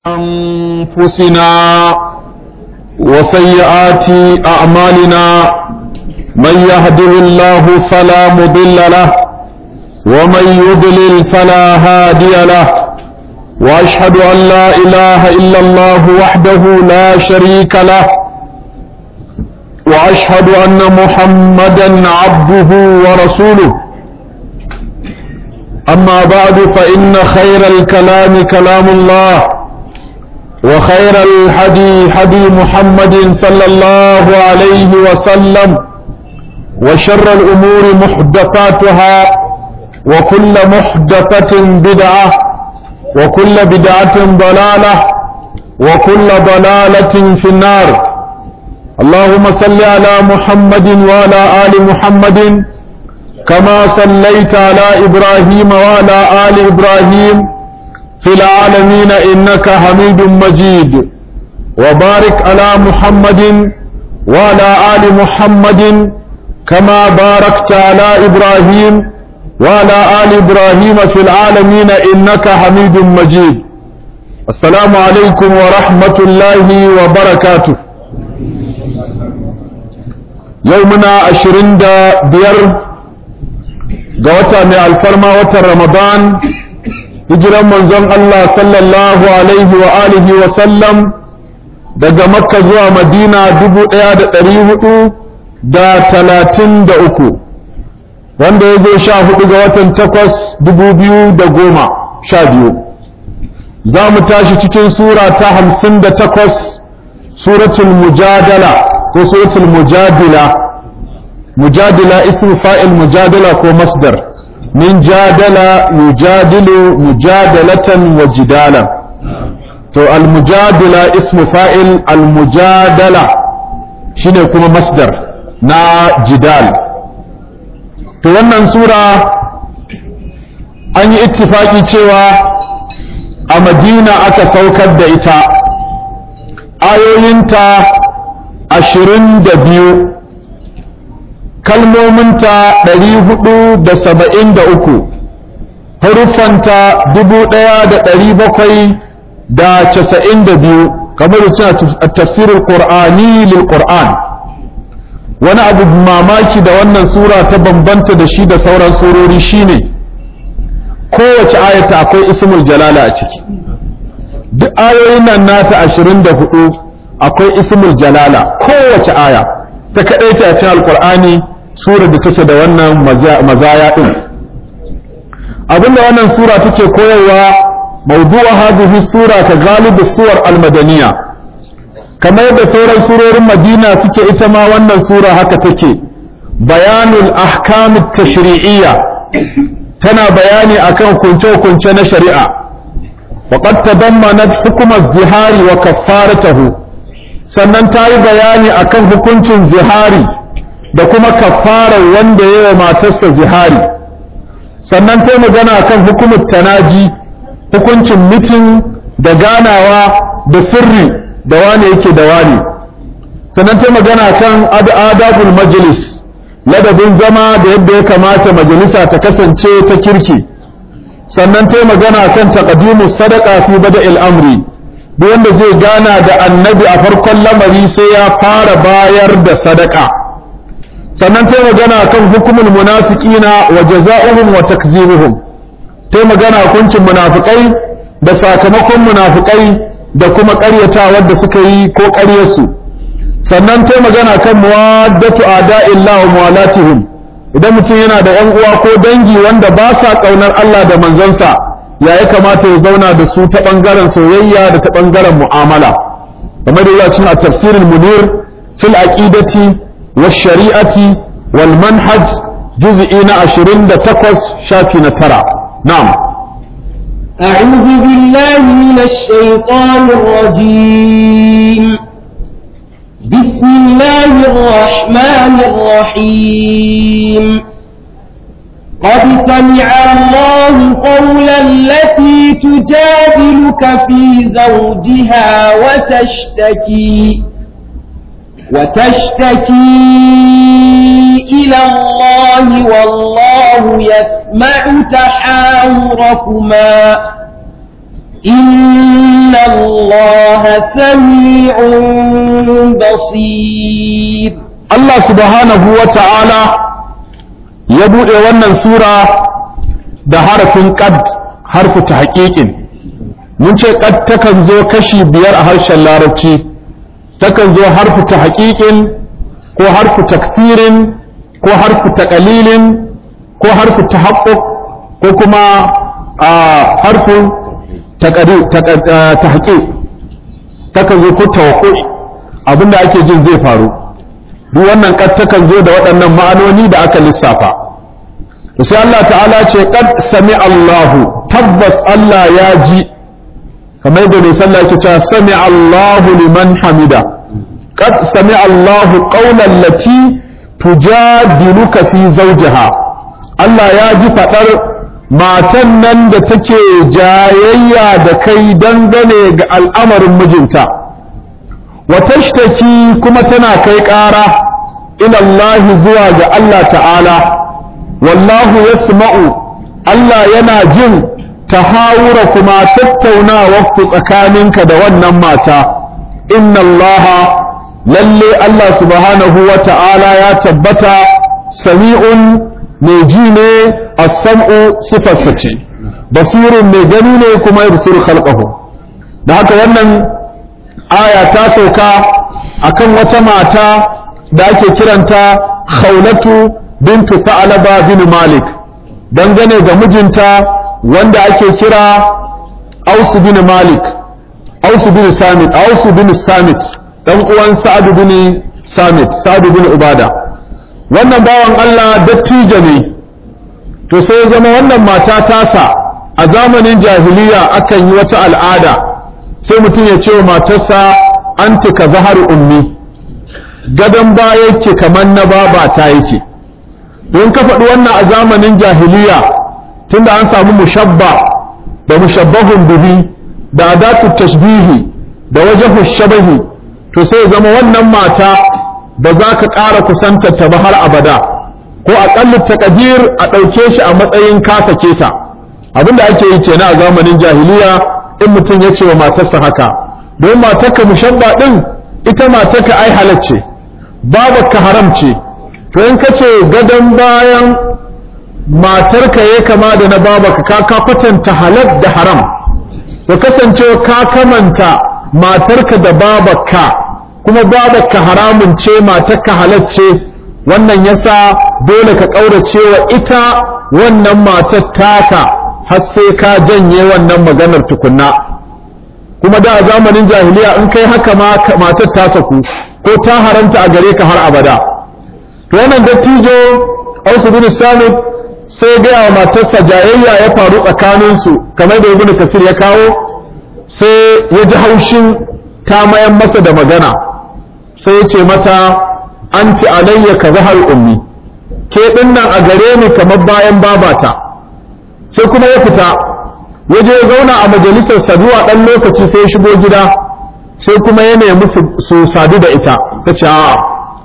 أنفسنا وسيئات أعمالنا من يهده الله فلا مضل له ومن يضلل فلا هادي له وأشهد أن لا إله إلا الله وحده لا شريك له وأشهد أن محمدا عبده ورسوله أما بعد فإن خير الكلام كلام الله وخير الحدي حدي محمد صلى الله عليه وسلم وشر الأمور محدثاتها وكل محدثة بدعة وكل بدعة ضلالة وكل ضلالة في النار اللهم صل على محمد وعلى آل محمد كما صليت على إبراهيم وعلى آل إبراهيم في العالمين إنك حميد مجيد وبارك على محمد وعلى آل محمد كما باركت على إبراهيم وعلى آل إبراهيم في العالمين إنك حميد مجيد السلام عليكم ورحمة الله وبركاته يومنا عشرين دا بير قوتا من الفرما وتر رمضان hijiran manzon Allah sallallahu alaihi wa alihi wa sallam daga makka zuwa madina dubu ɗaya da ɗari hudu da talatin da uku wanda ya zo sha hudu ga watan takwas dubu biyu da goma sha biyu za mu tashi cikin sura ta hamsin da takwas suratul mujadala ko suratul mujadila mujadila ismu fa'il mujadala ko masdar من جادل يجادل مجادلة وجدالا تو المجادلة اسم فاعل المجادلة شنو يكون مصدر نا جدال to wannan sura an yi ittifaki cewa a madina aka saukar da ita ayoyinta ashirin da biyu kalmominta ɗari hudu da saba'in da uku haruffanta dubu ɗaya da ɗari bakwai da casa'in da biyu kamar da suna tafsirin ƙur'ani lil ƙur'an wani abu mamaki da wannan sura ta bambanta da shi da sauran surori shine kowace ayata akwai ismul jalala a ciki duk ayoyin nan nata ashirin da hudu akwai ismul jalala kowace aya ta kaɗai ta cikin alƙur'ani sura da take da wannan mazaya ɗin abinda wannan sura take koyarwa mawdu'a hadhihi sura ka galibi suwar almadaniya kamar yadda sauran surorin madina suke ita ma wannan sura haka take bayanul ahkam tashri'iyya tana bayani akan kunce-kunce na shari'a وقد تضمنت حكم الزهار وكفارته sannan ta yi bayani akan hukuncin zihari da kuma kafarar wanda ya wa matarsa zihari sannan ta magana kan hukumar tanaji hukuncin mitin da ganawa da sirri da wane yake da wane sannan ta magana kan adabul majlis ladabin zama da yadda ya kamata majalisa ta kasance ta kirki sannan ta magana kan taqdimus sadaqa fi bada'il amri duk wanda zai gana da annabi a farkon lamari sai ya fara bayar da sadaka sannan ta magana kan hukumul munafiqina wa jaza'uhum wa takzibuhum ta magana hukuncin munafikai da sakamakon munafikai da kuma ƙaryatawar da suka yi ko ƙaryarsu sannan ta magana kan muwaddatu a'da'illah wa muwalatihim idan mutum yana da ƴan uwa ko dangi wanda ba sa ƙaunar Allah da manzansa ya ya kamata ya zauna da su ta ɓangaren soyayya da ta ɓangaren mu'amala kamar da ya cin a tafsirin munir fil aqidati والشريعة والمنهج جزئين عشرين تقص شافي ترى نعم أعوذ بالله من الشيطان الرجيم بسم الله الرحمن الرحيم قد سمع الله قول التي تجادلك في زوجها وتشتكي وتشتكي إلى الله والله يسمع تحاوركما إن الله الله سميع بصير Allah subhanahu wa ta'ala ya buɗe wannan sura da harafin ƙad harfu ta haƙiƙin mun ce ƙad takan zo kashi biyar a harshen larabci takan zo harfu ta haƙiƙin ko harfu takfirin ko harfu ta ƙalilin ko harfu ta haƙƙoƙ ko kuma a harfu ta haƙiƙ takan zo ko tawakku'i abinda ake jin zai faru duk wannan kad takan zo da waɗannan ma'anoni da aka lissafa to sai Allah ta'ala ce qad sami Allahu tabbas Allah ya ji kamar yadda mai sallah yake cewa sami Allahu liman hamida qad sami Allahu qawlan lati tujadiluka fi zawjiha Allah ya ji fadar matan nan da take jayayya da kai dangane ga al'amarin mijinta wa tashtaki kuma tana kai ƙara ila Allah zuwa ga Allah ta'ala wallahu yasma'u Allah yana jin tahawura kuma tattaunawa ku tsakaninka da wannan mata inna Allah lalle Allah subhanahu wa ta'ala ya tabbata sami'un mai ji ne as-sam'u sifarsa ce basirun mai gani ne kuma yabsiru khalqahu da haka wannan aya ta sauka akan wata mata da ake kiranta khawlatu bintu sa'alaba bin malik dangane ga mijinta wanda ake kira ausu bin malik ausu bin samit ausu bin samit dan uwan sa'ad bin samit sa'ad bin ubada wannan bawan Allah dattijo ne to sai zama wannan mata tasa a zamanin jahiliya akan yi wata al'ada sai mutum ya ce wa matarsa anti ka zahar ummi gadon baya yake kamar na baba ta yake don ka faɗi wannan a zamanin jahiliya tunda an samu mushabba da mushabbahun bihi da adatu tashbihi da wajahu shabahi to sai zama wannan mata ba za ka ƙara kusantar ta ba har abada ko aƙalli taƙadir a ɗauke shi a matsayin kasa keta abinda ake yi kenan a zamanin jahiliya in mutum ya ce wa matarsa haka don matarka mushabba ɗin ita matarka ai halacce babarka haram ce to in ka ce gadon bayan matarka ya kama da na babarka ka ka kwatanta halal da haram to kasancewa ka kamanta matarka da babarka kuma babarka haramun ce matarka halacce wannan yasa dole ka ƙaurace wa ita wannan matar taka har sai ka janye wannan maganar tukunna kuma da a zamanin jahiliya in kai haka ma matar ta saku ko ta haranta a gare ka har abada to wannan dattijo Ausu bin Samit sai gaya wa matarsa jayayya ya faru tsakaninsu kamar da Ibn Kasir ya kawo sai ya ji haushin ta mayan masa da magana sai ya ce mata anti alayya ka zahar ummi ke dinnan a gare ni kamar bayan babata sai kuma ya fita ya je zauna a majalisar saduwa ɗan lokaci sai ya shigo gida sai kuma ya nemi su sadu da ita ta ce a'a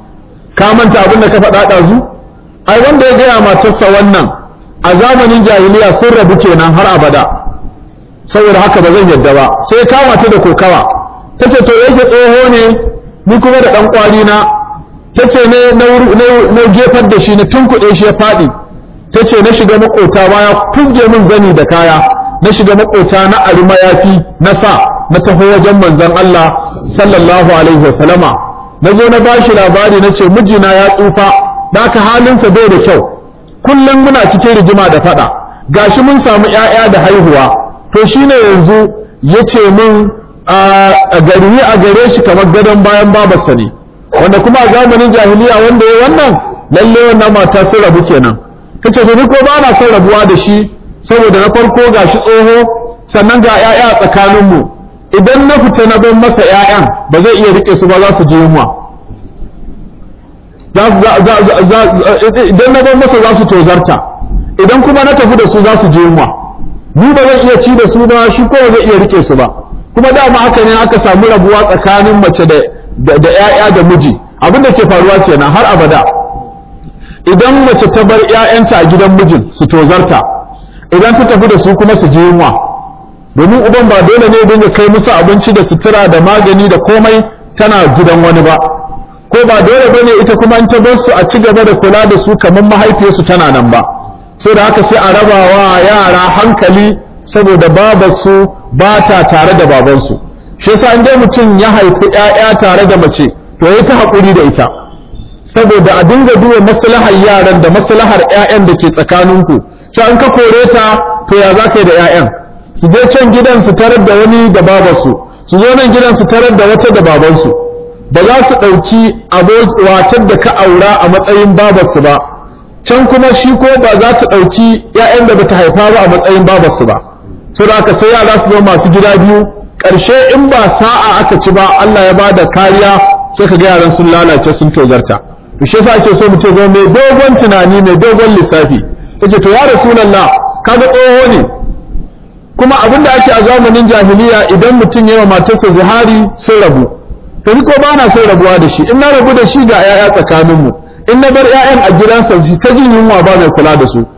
ka manta abin da ka faɗa ɗazu ai wanda ya gaya matarsa wannan a zamanin jahiliya sun rabu kenan har abada saboda haka ba zan yadda ba sai kama ta da kokawa ta ce to yake tsoho ne ni kuma da ɗan kwali na ta ce ne na gefar da shi na tunkuɗe shi ya faɗi ta ce na shiga makota ma ya fuzge min zani da kaya na shiga makota na ari mayafi na sa na taho wajen manzon Allah sallallahu alaihi wasallama na zo na bashi labari na ce mijina ya tsufa da ka halinsa bai da kyau kullum muna cikin rigima da faɗa gashi mun samu ‘ya'ya da haihuwa to shine yanzu ya ce min a gari a gare shi kamar gadon bayan babarsa ne wanda kuma a zamanin jahiliya wanda ya wannan lalle wannan mata sun rabu kenan kace to ni ko ba na son rabuwa da shi saboda na farko gashi tsoho sannan ga ‘ya'ya a tsakaninmu idan na fita na ban masa ‘ya'yan ba zai iya rike su ba za su ji yunwa idan na ban masa za su tozarta idan kuma na tafi da su za su ji yunwa ni ba zan iya ci da su ba shi ko zai iya rike su ba kuma dama haka ne aka samu rabuwa tsakanin mace da da ‘ya'ya da miji abin da ke faruwa kenan har abada idan mace ta bar ‘ya'yanta a gidan mijin su tozarta idan ta tafi da su kuma su ji yunwa domin uban ba dole ne dinga kai musu abinci da sutura da magani da komai tana gidan wani ba ko ba dole bane ita kuma in ta bar su a ci gaba da kula da su kamar mahaifiyarsu tana nan ba so da haka sai a raba wa yara hankali saboda babarsu ba ta tare da babansu shi yasa in dai mutum ya haifi ƴaƴa tare da mace to ya ta haƙuri da ita saboda a dinga duba maslahar yaran da maslahar ƴaƴan da ke tsakaninku to an ka kore ta to ya za ka yi da ƴaƴan su je can gidan su tarar da wani da babarsu su zo nan gidan su tarar da wata da babansu ba za su ɗauki watar da ka aura a matsayin babarsu ba can kuma shi ko ba za ta ɗauki ‘ya'yan da bata haifa ba a matsayin babarsu ba so da aka sai yara su zama masu gida biyu ƙarshe in ba sa'a aka ci ba Allah ya bada kariya sai ka ga yaran sun lalace sun tozarta to shi yasa ake so mu ce zo mai dogon tunani mai dogon lissafi yace to ya rasulullah kaga tsoho ne kuma abin da ake a zamanin jahiliya idan mutum ya yi wa matarsa zihari sun rabu to ni ko ba na son rabuwa da shi in na rabu da shi ga 'ya'ya tsakaninmu in na bar 'ya'yan a gidansa su ta jin yunwa ba mai kula da su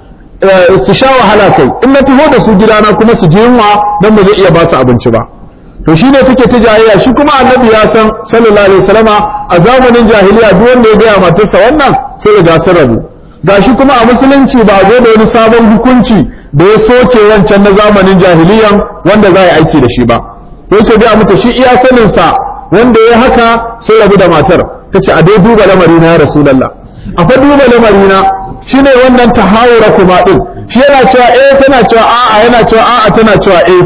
su sha wahala kai in na taho da su gidana kuma su ji yunwa dan ba zai iya ba su abinci ba to shine take ta jahiliya shi kuma annabi ya san sallallahu alaihi wasallama a zamanin jahiliya duk wanda ya gaya matarsa wannan sai ya ga sun rabu gashi kuma a musulunci ba zo da wani sabon hukunci da ya soke wancan na zamanin jahiliyan wanda za a yi aiki da shi ba yake ga mata shi iya sanin sa wanda ya haka sai rabu da matar ta ce a dai duba lamari na ya rasulallah a fa duba lamari na shine wannan tahawura kuma din shi yana cewa eh tana cewa a'a yana cewa a'a tana cewa eh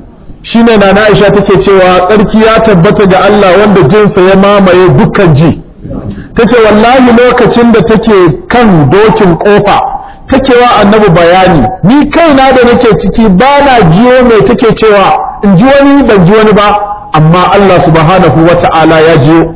shine na Aisha take cewa tsarki ya tabbata ga Allah wanda jinsa ya mamaye dukkan ji tace wallahi lokacin da take kan dokin kofa take wa annabi bayani ni kaina da nake ciki ba na jiyo mai take cewa in ji wani ban ji wani ba amma Allah subhanahu wa ta'ala ya jiyo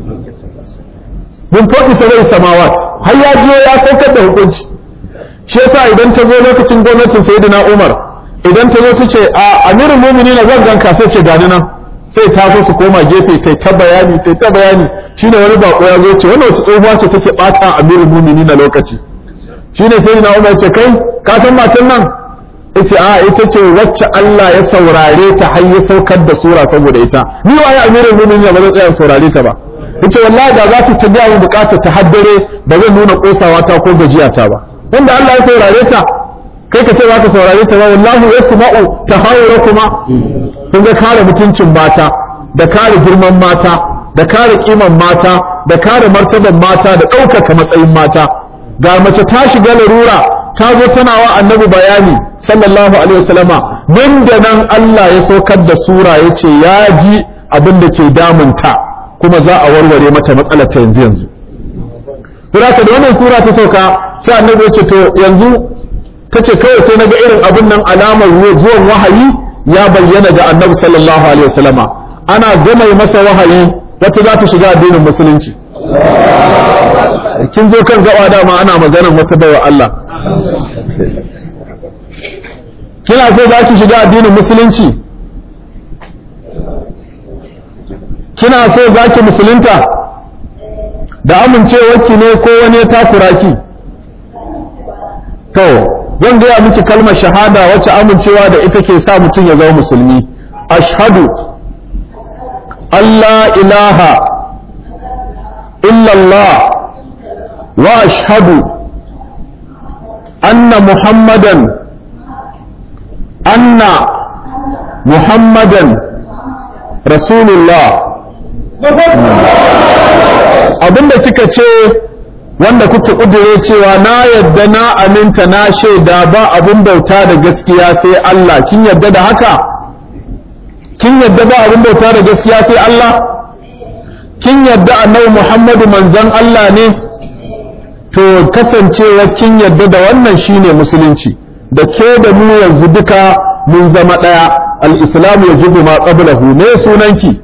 mun faɗi sarai samawat har ya jiyo ya saukar da hukunci shi yasa idan ta zo lokacin gwamnatin sayyidina Umar idan ta zo ta ce a amirul mu'minin zan ganka sai ce gani nan sai ta so su koma gefe tai ta bayani tai ta bayani shine wani bako ya zo ce wannan wace tsohuwa ce take bata amirul mu'minin na lokaci shine sayyidina Umar ce kai ka san matan nan yace a ita ce wacce Allah ya saurare ta har ya saukar da sura saboda ita ni waye amirul mu'minin ba zan tsaya saurare ta ba yace wallahi da za ta tabiya mu bukatar ta haddare ba zan nuna kosawa ta ko gajiya ta ba wanda Allah ya saurare ta kai ka ce za ka saurare ta ba wallahu yasma'u tahawurakuma kun ga kare mutuncin mata da kare girman mata da kare kiman mata da kare martaban mata da ɗaukaka matsayin mata ga mace ta shiga larura ta zo tana wa annabi bayani sallallahu alaihi wasallama nan da nan Allah ya saukar da sura ya ce ya ji abin da ke damunta kuma za a warware mata matsalar ta yanzu yanzu Suraka da wannan sura ta sauka sai annabi ya ce to yanzu ta ce kawai sai naga irin abin nan alamar zuwan wahayi ya bayyana ga annabi sallallahu alaihi wasallama ana gama masa wahayi wata za ta shiga addinin musulunci kin zo kan gaba dama ana maganar wata baiwa Allah kina so za ki shiga addinin musulunci kina so za ki musulunta da amincewarki ne ko wani ya takura ki to zan gaya miki kalmar shahada wacce amincewa da ita ke sa mutum ya zama musulmi ashhadu Allah ilaha illallah wa ashhadu anna muhammadan anna muhammadan rasulullah abinda kika ce wanda kuka kudure cewa na yadda na aminta na shaida ba abin bauta da gaskiya sai Allah kin yadda da haka kin yadda ba abin bauta da gaskiya sai Allah kin yadda annabi Muhammadu manzon Allah ne to kasancewa kin yadda da wannan shine musulunci da ke da mu yanzu duka mun zama daya al-islamu yajibu ma qablahu ne sunanki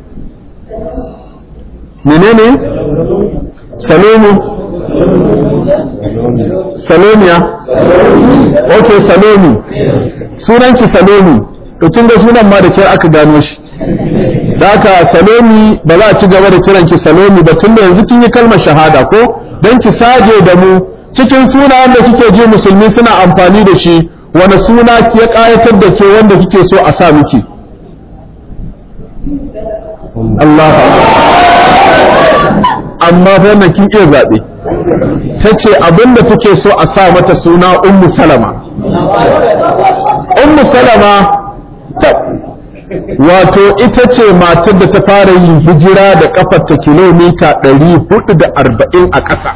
menene salomu salomiya ok salomi sunanki salomi to kin ga sunan ma da kyar aka gano shi da haka salomi ba za a ci gaba da kiranki salomi ba tunda yanzu kin yi kalmar shahada ko don ki saje da mu cikin sunayen da kike ji musulmi suna amfani da shi wani suna ya ƙayatar da ke wanda kike so a sa miki Allah amma wannan kin iya zaɓe ta ce abinda take so a sa mata suna ummu salama ummu salama ta wato ita ce matar da ta fara yin hijira da kafarta kilomita 440 a ƙasa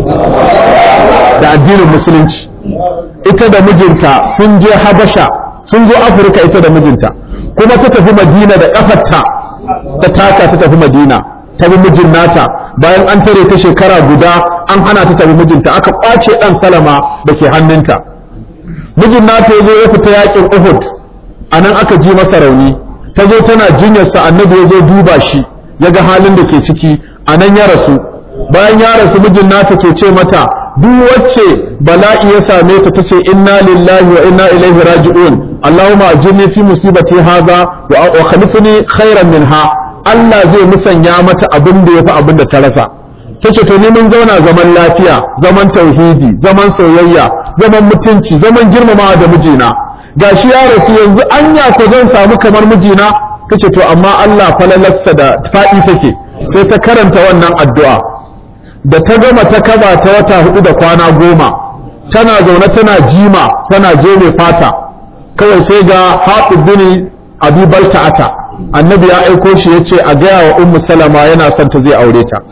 da addinin musulunci ita da mijinta sun je habasha sun zo afirka ita da mijinta kuma ta tafi madina da kafarta ta taka ta tafi madina ta bi mijin nata bayan an tare ta shekara guda an hana ta tafi mijinta aka kwace dan salama da ke hannunta mijin nata ya zo ya fita yakin uhud a nan aka ji masa rauni ta zo tana jinyarsa annabi ya zo duba shi ya ga halin da ke ciki a nan ya rasu bayan ya rasu mijin nata ke ce mata duk wacce bala'i ya same ta tace inna lillahi wa inna ilaihi raji'un allahumma ajirni fi musibati hadha wa khalifni khairan minha Allah zai musanya mata abin da yafi abin da ta rasa tace to ni mun zauna zaman lafiya zaman tauhidi zaman soyayya zaman mutunci zaman girmamawa da mijina gashi ya rasu yanzu anya ko zan samu kamar mijina tace to amma Allah falalarsa da faɗi take sai ta karanta wannan addu'a da ta gama ta kaba ta wata hudu da kwana goma tana zaune tana jima tana je mai fata kawai sai ga haɗu bini abi balta'ata annabi ya aiko shi ya ce a gaya wa ummu salama yana son ta zai aure ta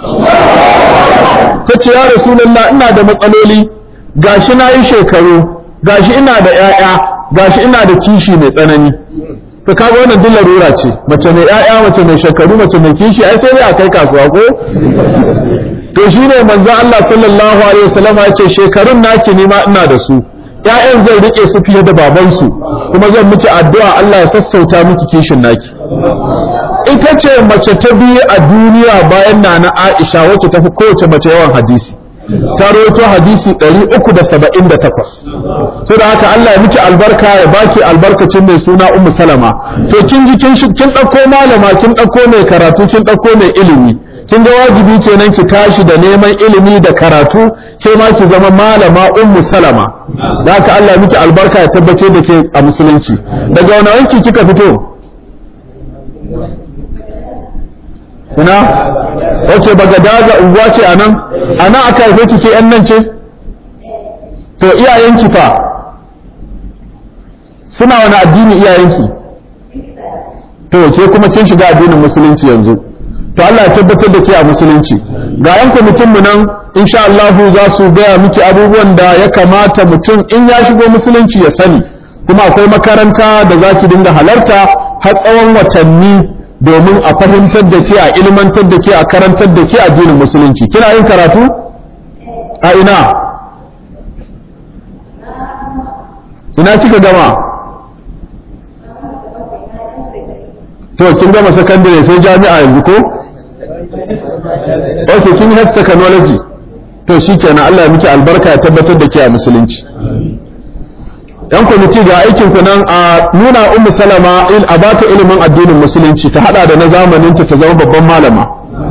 ta ce ya rasulallah ina da matsaloli gashi na yi shekaru gashi ina da 'ya'ya gashi ina da kishi mai tsanani to kaga wannan duk larura ce mace mai 'ya'ya mace mai shekaru mace mai kishi ai sai dai a kai kasuwa ko to shine manzon Allah sallallahu alaihi wasallam ya ce shekarun naki ni ma ina da su ƴaƴan zan rike su fiye da babansu kuma zan miki addu'a Allah ya sassauta miki kishin naki ita ce mace ta biyu a duniya bayan nana Aisha wacce ta fi kowace mace yawan hadisi ta rawaito hadisi 378 so da haka Allah ya miki albarka ya baki albarkacin mai suna Ummu Salama to kin ji kin kin dauko malama kin dauko mai karatu kin dauko mai ilimi kin ga wajibi kenan ki tashi da neman ilimi da karatu ke ma ki zama malama Ummu Salama da haka Allah ya miki albarka ya tabbace da ke a musulunci daga wani wanki kika fito ina wace bagadaza unguwa ce a nan a nan aka haife ki ke yan nan ce to iyayenki fa suna wani addini iyayenki to ke kuma kin shiga addinin musulunci yanzu to Allah ya tabbatar da ke a musulunci ga yan kwamitin mu nan insha Allah za su gaya miki abubuwan da ya kamata mutum in ya shigo musulunci ya sani kuma akwai makaranta da za ki dinga halarta har tsawon watanni domin a fahimtar da ke a ilmantar da ke a karantar da ke addinin musulunci kina yin karatu a ina ina kika gama to kin gama sakandare sai jami'a yanzu ko ok kin health technology to shikenan Allah ya miki albarka ya tabbatar da ke a musulunci yan kwamiti ga aikin ku nan a nuna ummu salama in a bata ilimin addinin musulunci ta hada da na zamanin ta ta zama babban malama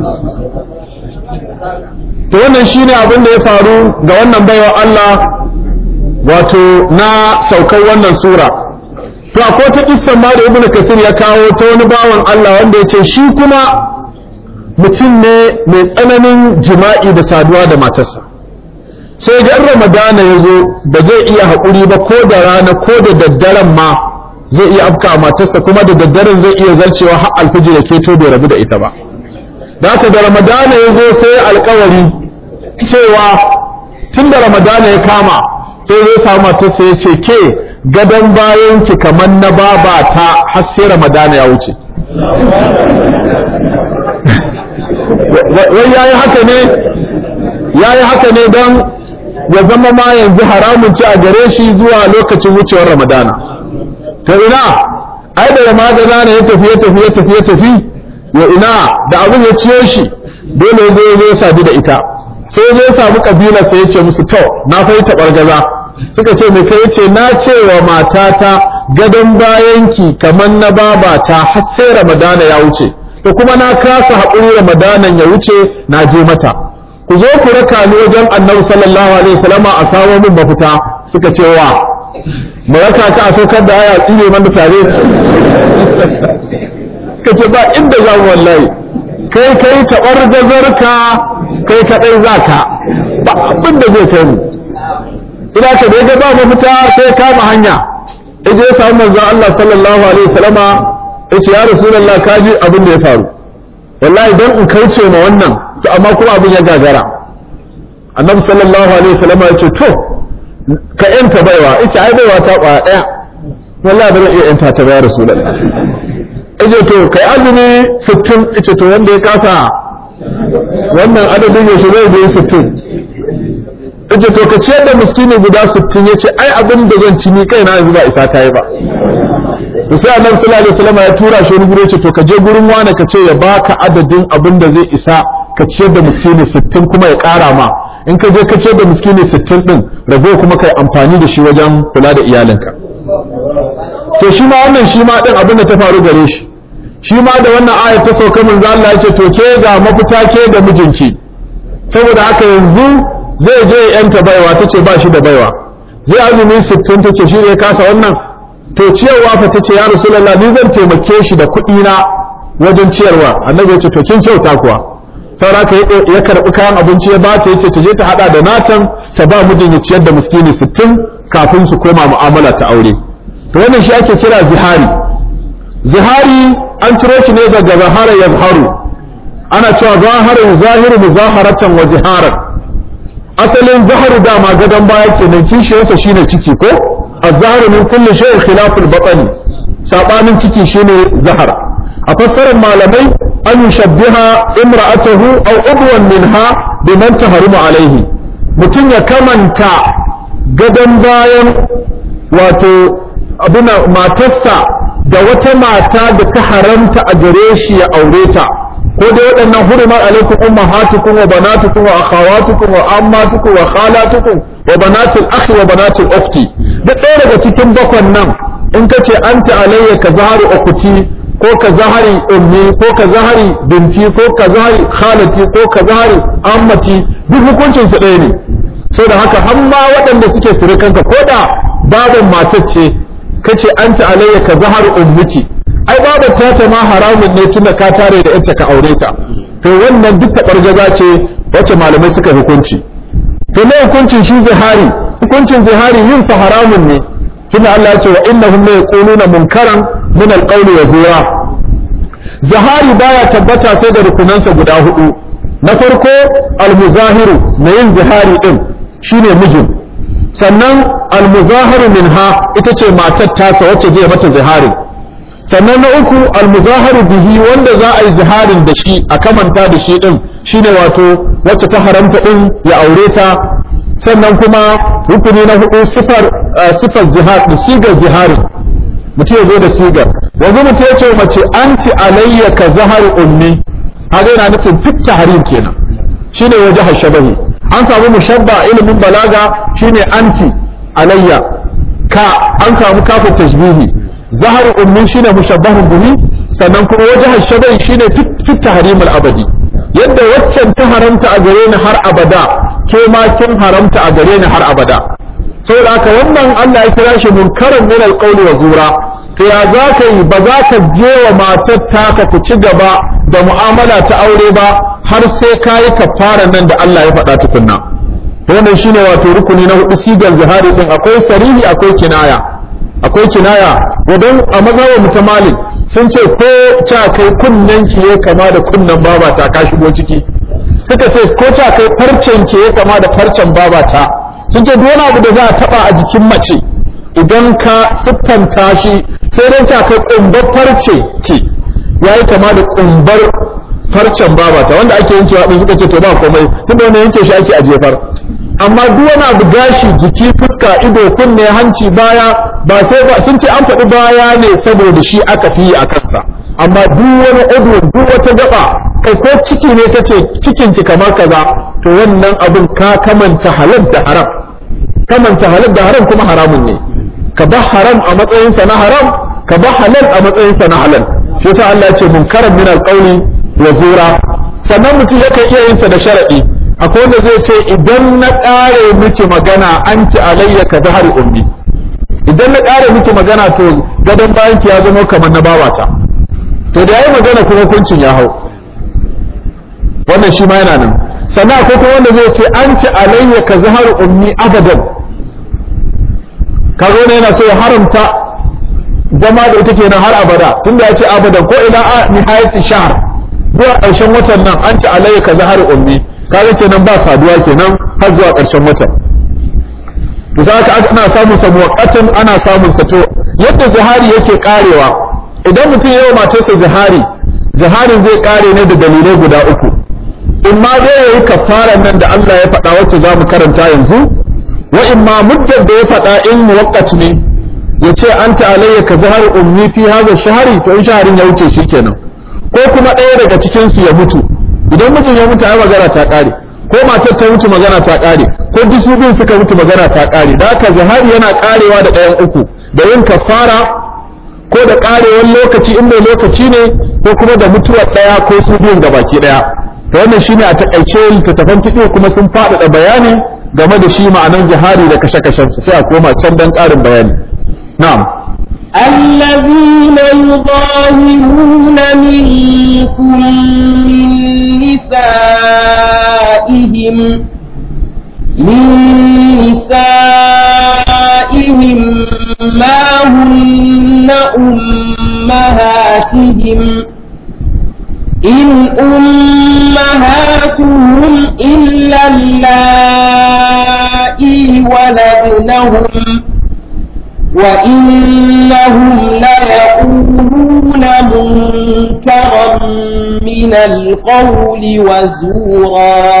to wannan shine abin da ya faru ga wannan baiwa Allah wato na saukar wannan sura to akwai ta kissan ma da ibnu kasir ya kawo ta wani bawan Allah wanda ya ce shi kuma mutum ne mai tsananin jima'i da saduwa da matarsa sai ga ramadana ya zo ba zai iya haƙuri ba ko da rana ko da daddaren ma zai iya afka matarsa kuma da daddaren zai iya zarcewa har alfijir ya keto bai rabu da ita ba da haka da ramadana ya zo sai alkawari cewa tun da ramadana ya kama sai zai samu matarsa ya ce ke gadon bayan ki kamar na babata har sai ramadana ya wuce wai yayi haka ne yayi haka ne don ya zama ma yanzu haramun ci a gare shi zuwa lokacin wucewar ramadana to ina ai da ramadana ya tafi ya tafi ya tafi ya tafi ya ina da abin ya ciyo shi dole ya zo ya sadu da ita sai ya zo samu kabilar sai ya ce musu to na fai gaza suka ce mai kai ce na ce wa matata gadon bayanki kamar na babata har sai ramadana ya wuce to kuma na kasa haƙuri ramadanan ya wuce na je mata ku zo ku raka ni wajen annabi sallallahu alaihi wasallam a samu min mafita suka ce wa mu raka ka a saukar da aya tsire mana tare ka ce ba inda za mu wallahi kai kai taɓar gazarka kai kaɗai za ka ba abin da zai kai mu ina ka da ya ba mafita sai kama hanya ije ya samu manzon Allah sallallahu alaihi wasallama yace ya rasulullah ka ji abin da ya faru wallahi dan in kauce ma wannan to amma kuma abin ya gagara annabi sallallahu alaihi wasallama yace to ka yanta baiwa yace ai baiwa ta kwaya daya wallahi ba zan iya yanta ta ba rasulullah yace to kai azumi 60 yace to wanda ya kasa wannan adadin ya shiga da 60 yace to ka ciyar da miskini guda 60 yace ai abin da zan ci ni kaina yanzu ba isa kai ba to sai annabi sallallahu alaihi wasallam ya tura shi wani gure ce to ka je gurin wani ka ce ya baka adadin abin da zai isa ka ciyar da miskini 60 kuma ya kara ma in ka je ka ciyar da miskini 60 din rago kuma kai amfani da shi wajen kula da iyalinka to shi ma wannan shi ma din abin da ta faru gare shi shi ma da wannan ayat ta sauka manzo Allah ya ce to ke ga mafita ke da mijinki saboda haka yanzu zai je yanta baiwa tace ba shi da baiwa zai azumi 60 tace shi ne kasa wannan to ciyarwa fa tace ya rasulullah ni zan taimake shi da kuɗi na wajen ciyarwa annabi ya ce to kin kyauta kuwa saura ka ya karɓi kayan abinci ya ba ta yace ta je ta hada da natan ta ba mijin ya ciyar da miskini 60 kafin su koma mu'amala ta aure to wannan shi ake kira zihari zihari an ciro shi ne daga zahara yazharu ana cewa zaharin zahiru muzaharatan wa ziharan asalin zaharu dama gadon baya kenan kishiyarsa shine ciki ko الظهر من كل شيء خلاف البطن sabanin ciki shine zahar a fassarar malamai an yushabbiha imra'atahu aw udwan minha biman tahrimu alaihi mutum ya kamanta gadon bayan wato abuna matarsa da wata mata da ta haramta a gare shi ya aure ta ko da waɗannan hurumar alaikum ummahatukum wa banatukum wa akhawatukum wa ammatukum wa khalatukum wa banatul akhi wa banatul ukhti duk ɗaya daga cikin bakwan nan in ka ce anta alayya ka zahari ukhti ko ka zahari ummi ko ka zahari binti ko ka zahari khalati ko ka zahari ammati duk hukuncin su ɗaya ne saboda haka har ma waɗanda suke surukanka ko da baban matar ce ka ce anta alayya ka zahari ummiki ai babar ta ta ma haramun ne tunda ka tare da ita ka aure ta to wannan duk taɓargaza ce wacce malamai suka hukunci to ne hukuncin shi zihari hukuncin zihari yin sa haramun ne tunda Allah ya ce wa innahum la yaquluna munkaran min alqawli wa zura zihari baya tabbata sai da rukunansa guda hudu na farko almuzahiru na yin zihari din shine mijin sannan almuzahiru minha ita ce matar tasa wacce zai mata zihari sannan na uku almuzaharu bihi wanda za a yi ziharin da shi a kamanta da shi din shine wato wacce ta haramta din ya aure ta sannan kuma rukuni na hudu sifar sifar jihar da sigar jihari mutum ya zo da sigar yanzu mutum ya ce mace anti alayya ka zahar ummi haka yana nufin fit tahrim kenan shine waje hashabahi an samu mushabba ilimin balaga shine anti alayya ka an samu kafin tashbihi zahar ummi shine mushabbahun bihi sannan kuma waje shabai shine fit tahrimul abadi yadda waccan ta haramta a gare ni har abada ke ma kin haramta a gare ni har abada saboda haka wannan Allah ya kira shi munkaran min alqawli wa zura to ya za ka yi ba za ka je wa matar taka ku ci gaba da mu'amala ta aure ba har sai ka yi kafara nan da Allah ya faɗa tukunna wannan shine wato rukuni na hudu sigar zihari din akwai sarihi akwai kinaya akwai kinaya wadan a mazhabar mutamalik sun ce ko ca kai kunnen ki ya kama da kunnen babata ka shigo ciki suka ce ko ca kai farcen ki ya kama da farcen babata sun ce duk wani abu da za a taba a jikin mace idan ka siffanta shi sai dai ca kai kumbar farce ki yayi kama da kumbar farcen babata wanda ake yankewa din suka ce to ba komai tunda wannan yanke shi ake a jefar amma duk wani abu gashi jiki fuska ido kunne hanci baya ba sai ba sun ce an faɗi baya ne saboda shi aka fi a kansa amma duk wani udu duk wata gaba kai ko ciki ne kace cikin ki kamar kaza to wannan abin ka kamanta halal da haram kamanta halal da haram kuma haramun ne ka ba haram a matsayin sa na haram ka ba halal a matsayin sa na halal shi yasa Allah ya ce munkaran min alqawli wa zura sannan mutum yakan iya yin sa da sharadi akwai wanda zai ce idan na ƙare miki magana an ci alayya ka zahar ummi idan na ƙara miki magana to gadon bayan ki ya zama kamar na babata to da yayi magana kuma hukuncin ya hau wannan shi ma yana nan sannan akwai kuma wanda zai ce an ci alayya ka zahar ummi abadan kaga wannan yana so ya haramta zama da ita kenan har abada tunda ya ce abadan ko ila a nihayati shahr zuwa ƙarshen watan nan an ci alayya ka zahar ummi kaga kenan ba saduwa kenan har zuwa ƙarshen watan to sai aka ana samun sa muwaqqatan ana samun sa to yadda zihari yake karewa idan mutum yayi matarsa zihari ziharin zai kare ne da dalilai guda uku in ma dai yayi kafaran nan da Allah ya faɗa wacce za mu karanta yanzu wa in ma muddar da ya faɗa in muwaqqat ne ya ce anta alayya ka zahar ummi fi hadha shahri to in shaharin ya wuce shikenan ko kuma ɗaya daga cikin su ya mutu idan mutum ya mutu ai magana ta kare ko matar ta mutu magana ta kare ko duk su biyun suka mutu magana ta kare da haka zahari yana karewa da ɗayan uku da yin kafara ko da karewar lokaci in mai lokaci ne ko kuma da mutuwar ɗaya ko su biyun ga baki ɗaya to wannan shine a takaice littattafan fiqh kuma sun faɗaɗa bayani game da shi ma'anan zahari da kashe-kashen sai a koma can dan ƙarin bayani na'am الذين يظاهرون منكم من نسائهم من نسائهم ما هن أمهاتهم إن أمهاتهم إلا اللائي ولدنهم وإنهم ليقولون منكرا من القول وزورا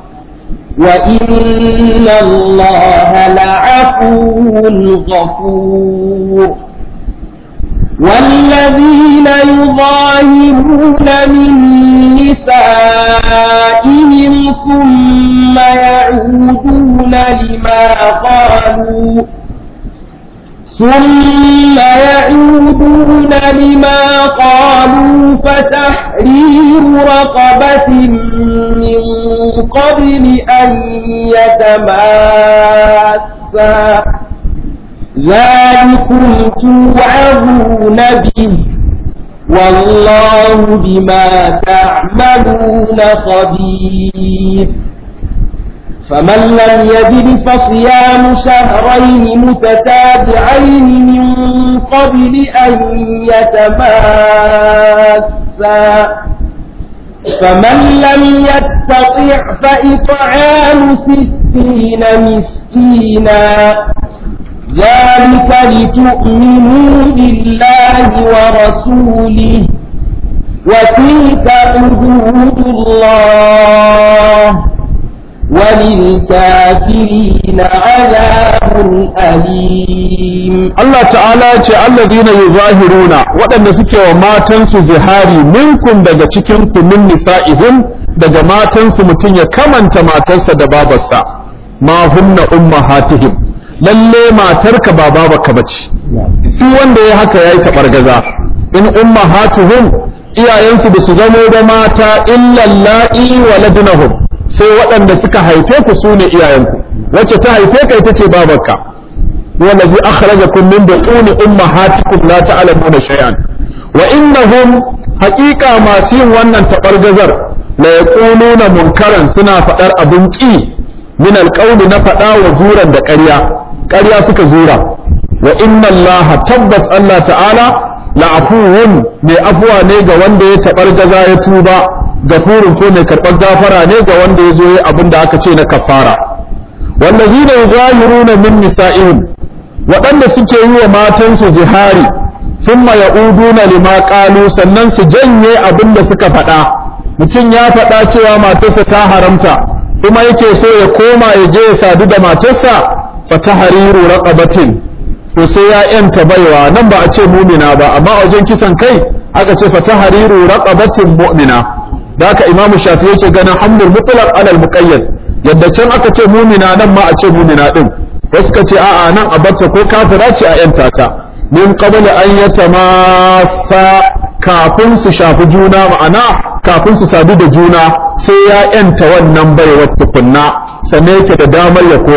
وإن الله لعفو غفور والذين يظاهرون من نسائهم ثم يعودون لما قالوا ثم يعودون لما قالوا فتحرير رقبة من قبل أن يتماسا ذلكم توعظون به والله بما تعملون خبير فمن لم يجد فصيام شهرين متتابعين من قبل أن يتماسا فمن لم يستطع فإطعام ستين مسكينا ذلك لتؤمنوا بالله ورسوله وتلك حدود الله وللكافرين عذاب أليم Allah ta'ala ya ce alladhina yuzahiruna waɗanda suke wa matansu zihari minkum daga cikin ku min nisa'ihim daga matansu mutum ya kamanta matarsa da babarsa ma hunna ummahatihim lalle matarka ba babarka bace duk wanda ya haka yayi tabargaza in ummahatuhum iyayensu ba su zamo da mata illa la'i waladunahum sai waɗanda suka haife ku su ne iyayenku wacce ta haife ka ita ce babarka wallazi akhrajakum min butuni ummahatikum la ta'lamuna shay'an wa innahum haqiqa masu yin wannan tabargazar la yaquluna munkaran suna faɗar abun ƙi min alqawli na faɗa wa zuran da ƙarya ƙarya suka zura wa inna allaha tabbas Allah ta'ala la'afuwun mai afuwa ne ga wanda ya tabargaza ya tuba gafurin ko mai karɓar gafara ne ga wanda ya zo ya abin da aka ce na kafara wallazina yuzahiruna min nisa'ihim waɗanda suke yi wa matansu zihari thumma ya'uduna lima qalu sannan su janye abin da suka faɗa mutum ya faɗa cewa matarsa ta haramta kuma yake so ya koma ya je ya sadu da matarsa fa tahriru raqabatin to sai ya yanta baiwa nan ba a ce mumina ba amma a wajen kisan kai aka ce fa tahriru raqabatin mu'mina da haka imamu shafi yake ganin hamlul mutlaq alal muqayyad yadda can aka ce mumina nan ma a ce mumina din wasu ka ce a'a nan a batta ko kafira ce a yanta ta min qabl an yatamassa kafin su shafi juna ma'ana kafin su sadu da juna sai ya yanta wannan baiwar tukunna sannan yake da damar ya koma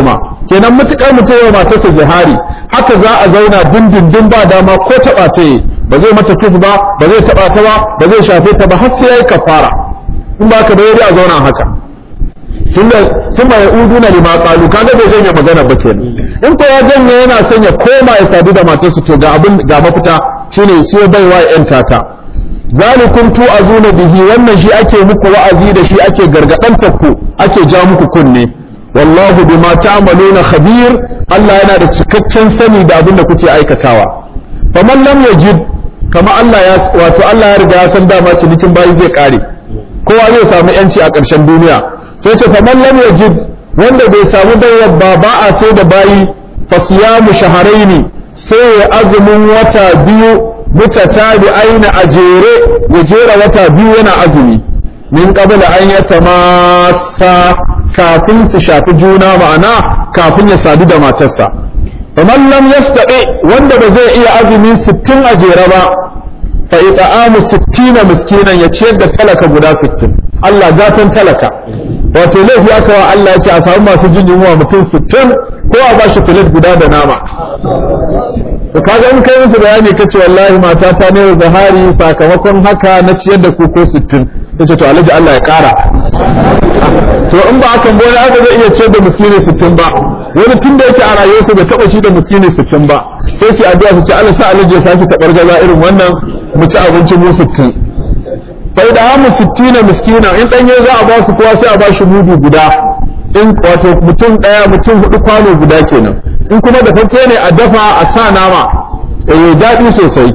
kenan mutukar mutum ya matarsa jihari haka za a zauna dindindin ba dama ko taba ta yi ba zai mata kis ba ba zai taba ta ba ba zai shafe ta ba har sai yayi kafara in ba ka da a zauna haka tunda sun ba uduna lima qalu kaga bai janye magana ba kenan in ko ya janye yana son ya koma ya sadu da matarsa to ga abin ga mafita shine sai baiwa yan tata zalikum tu'azuna bihi wannan shi ake muku wa'azi da shi ake gargadan ku ake ja muku kunne wallahu bima ta'maluna khabir Allah yana da cikakken sani da abin da kuke aikatawa faman lam yajid kama Allah ya wato Allah ya riga ya san dama cinikin bayi zai kare kowa zai samu yanci a ƙarshen duniya sai ce faman lam yajid wanda bai samu dawar ba ba a sai da bayi fasiyamu shaharaini sai ya azumin wata biyu mutatabi aina a jere ya jera wata biyu yana azumi min qabla an yatamassa kafin su shafi juna ma'ana kafin ya sadu da matarsa faman lam yastati wanda ba zai iya azumi 60 a jere ba fa ita'amu 60 miskinan ya ciyar da talaka guda 60 Allah gatan talaka wato laifi aka wa Allah ya ce a samu masu jin yunwa mutum 60 ko a ba shi filet guda da nama to kaga in kai musu bayani kace wallahi mata ta ne zahari sakamakon haka na ciyar da ku ko 60 tace to alhaji Allah ya kara to in ba hakan ba aka zai iya ciyar da miskini 60 ba wani tun da yake a rayuwarsa bai taba shi da miskini 60 ba sai su addu'a su ce Allah sa alhaji ya saki tabar gaza irin wannan mu ci abinci mu 60 bai da hamu 60 miskina in danye za a ba su kowa sai a ba shi mudu guda in wato mutum daya mutum hudu kwano guda kenan in kuma da fake ne a dafa a sa nama eh daɗi sosai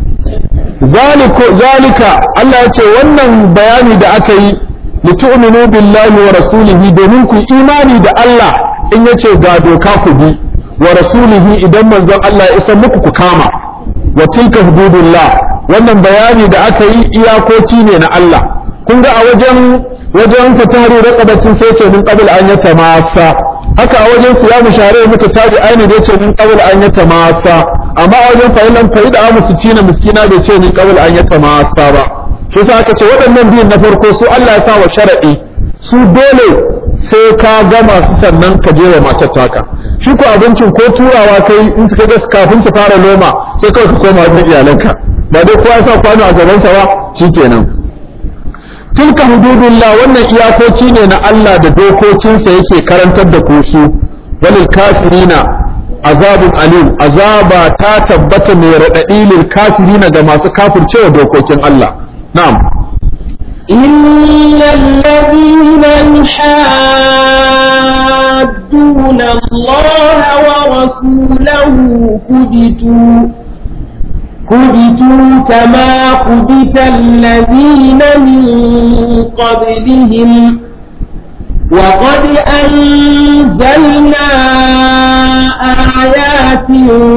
zalika Allah ya ce wannan bayani da aka yi litu'minu billahi wa rasulihi domin ku imani da Allah in yace ga doka ku bi wa rasulihi idan manzon Allah ya isa muku ku kama wa tilka hududullah wannan bayani da aka yi iyakoki ne na Allah kun ga a wajen wajen fataru raqabatin sai ce min qabl an yatamassa haka a wajen siyamu share muta tabi aini da ce min qabl an yatamassa amma a wajen fa'ilan fa'ida amu sitina miskina bai ce min qabl an yatamassa ba shi yasa aka ce waɗannan biyun na farko su Allah ya sa wa sharadi su dole sai ka gama su sannan ka je wa matar taka shi ko abincin ko turawa kai in suka ga kafin su fara noma sai kawai ka koma wajen iyalanka ba dai kowa ya sa kwano a gabansa ba shikenan tilka hududullah wannan iyakoki ne na Allah da dokokinsa yake karantar da ku su walil kafirina azabun alim azaba ta tabbata mai raɗaɗi lil kafirina ga masu kafircewa dokokin Allah na'am إن الذين يحادون الله ورسوله كبتوا كبتوا كما كبت الذين من قبلهم وقد أنزلنا آيات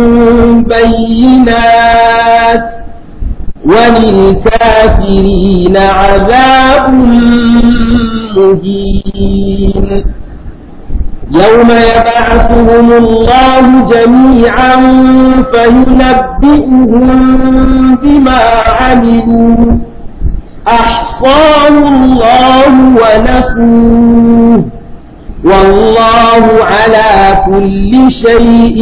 بينات وللكافرين عذاب مهين يوم يبعثهم الله جميعا فينبئهم بما عملوا أحصاه الله ونسوه والله على كل شيء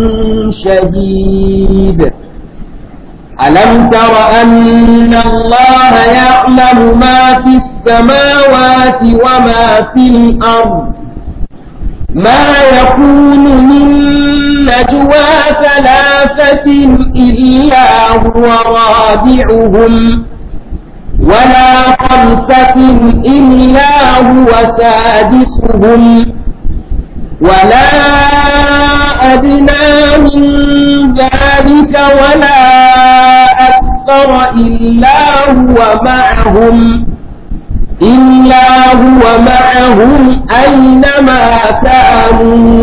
شهيد ألم تر أن الله يعلم ما في السماوات وما في الأرض ما يكون من نجوى ثلاثة إلا هو رابعهم ولا خمسة إلا هو سادسهم ولا أدنى من ذلك ولا أكثر إلا هو معهم إلا هو معهم أينما كانوا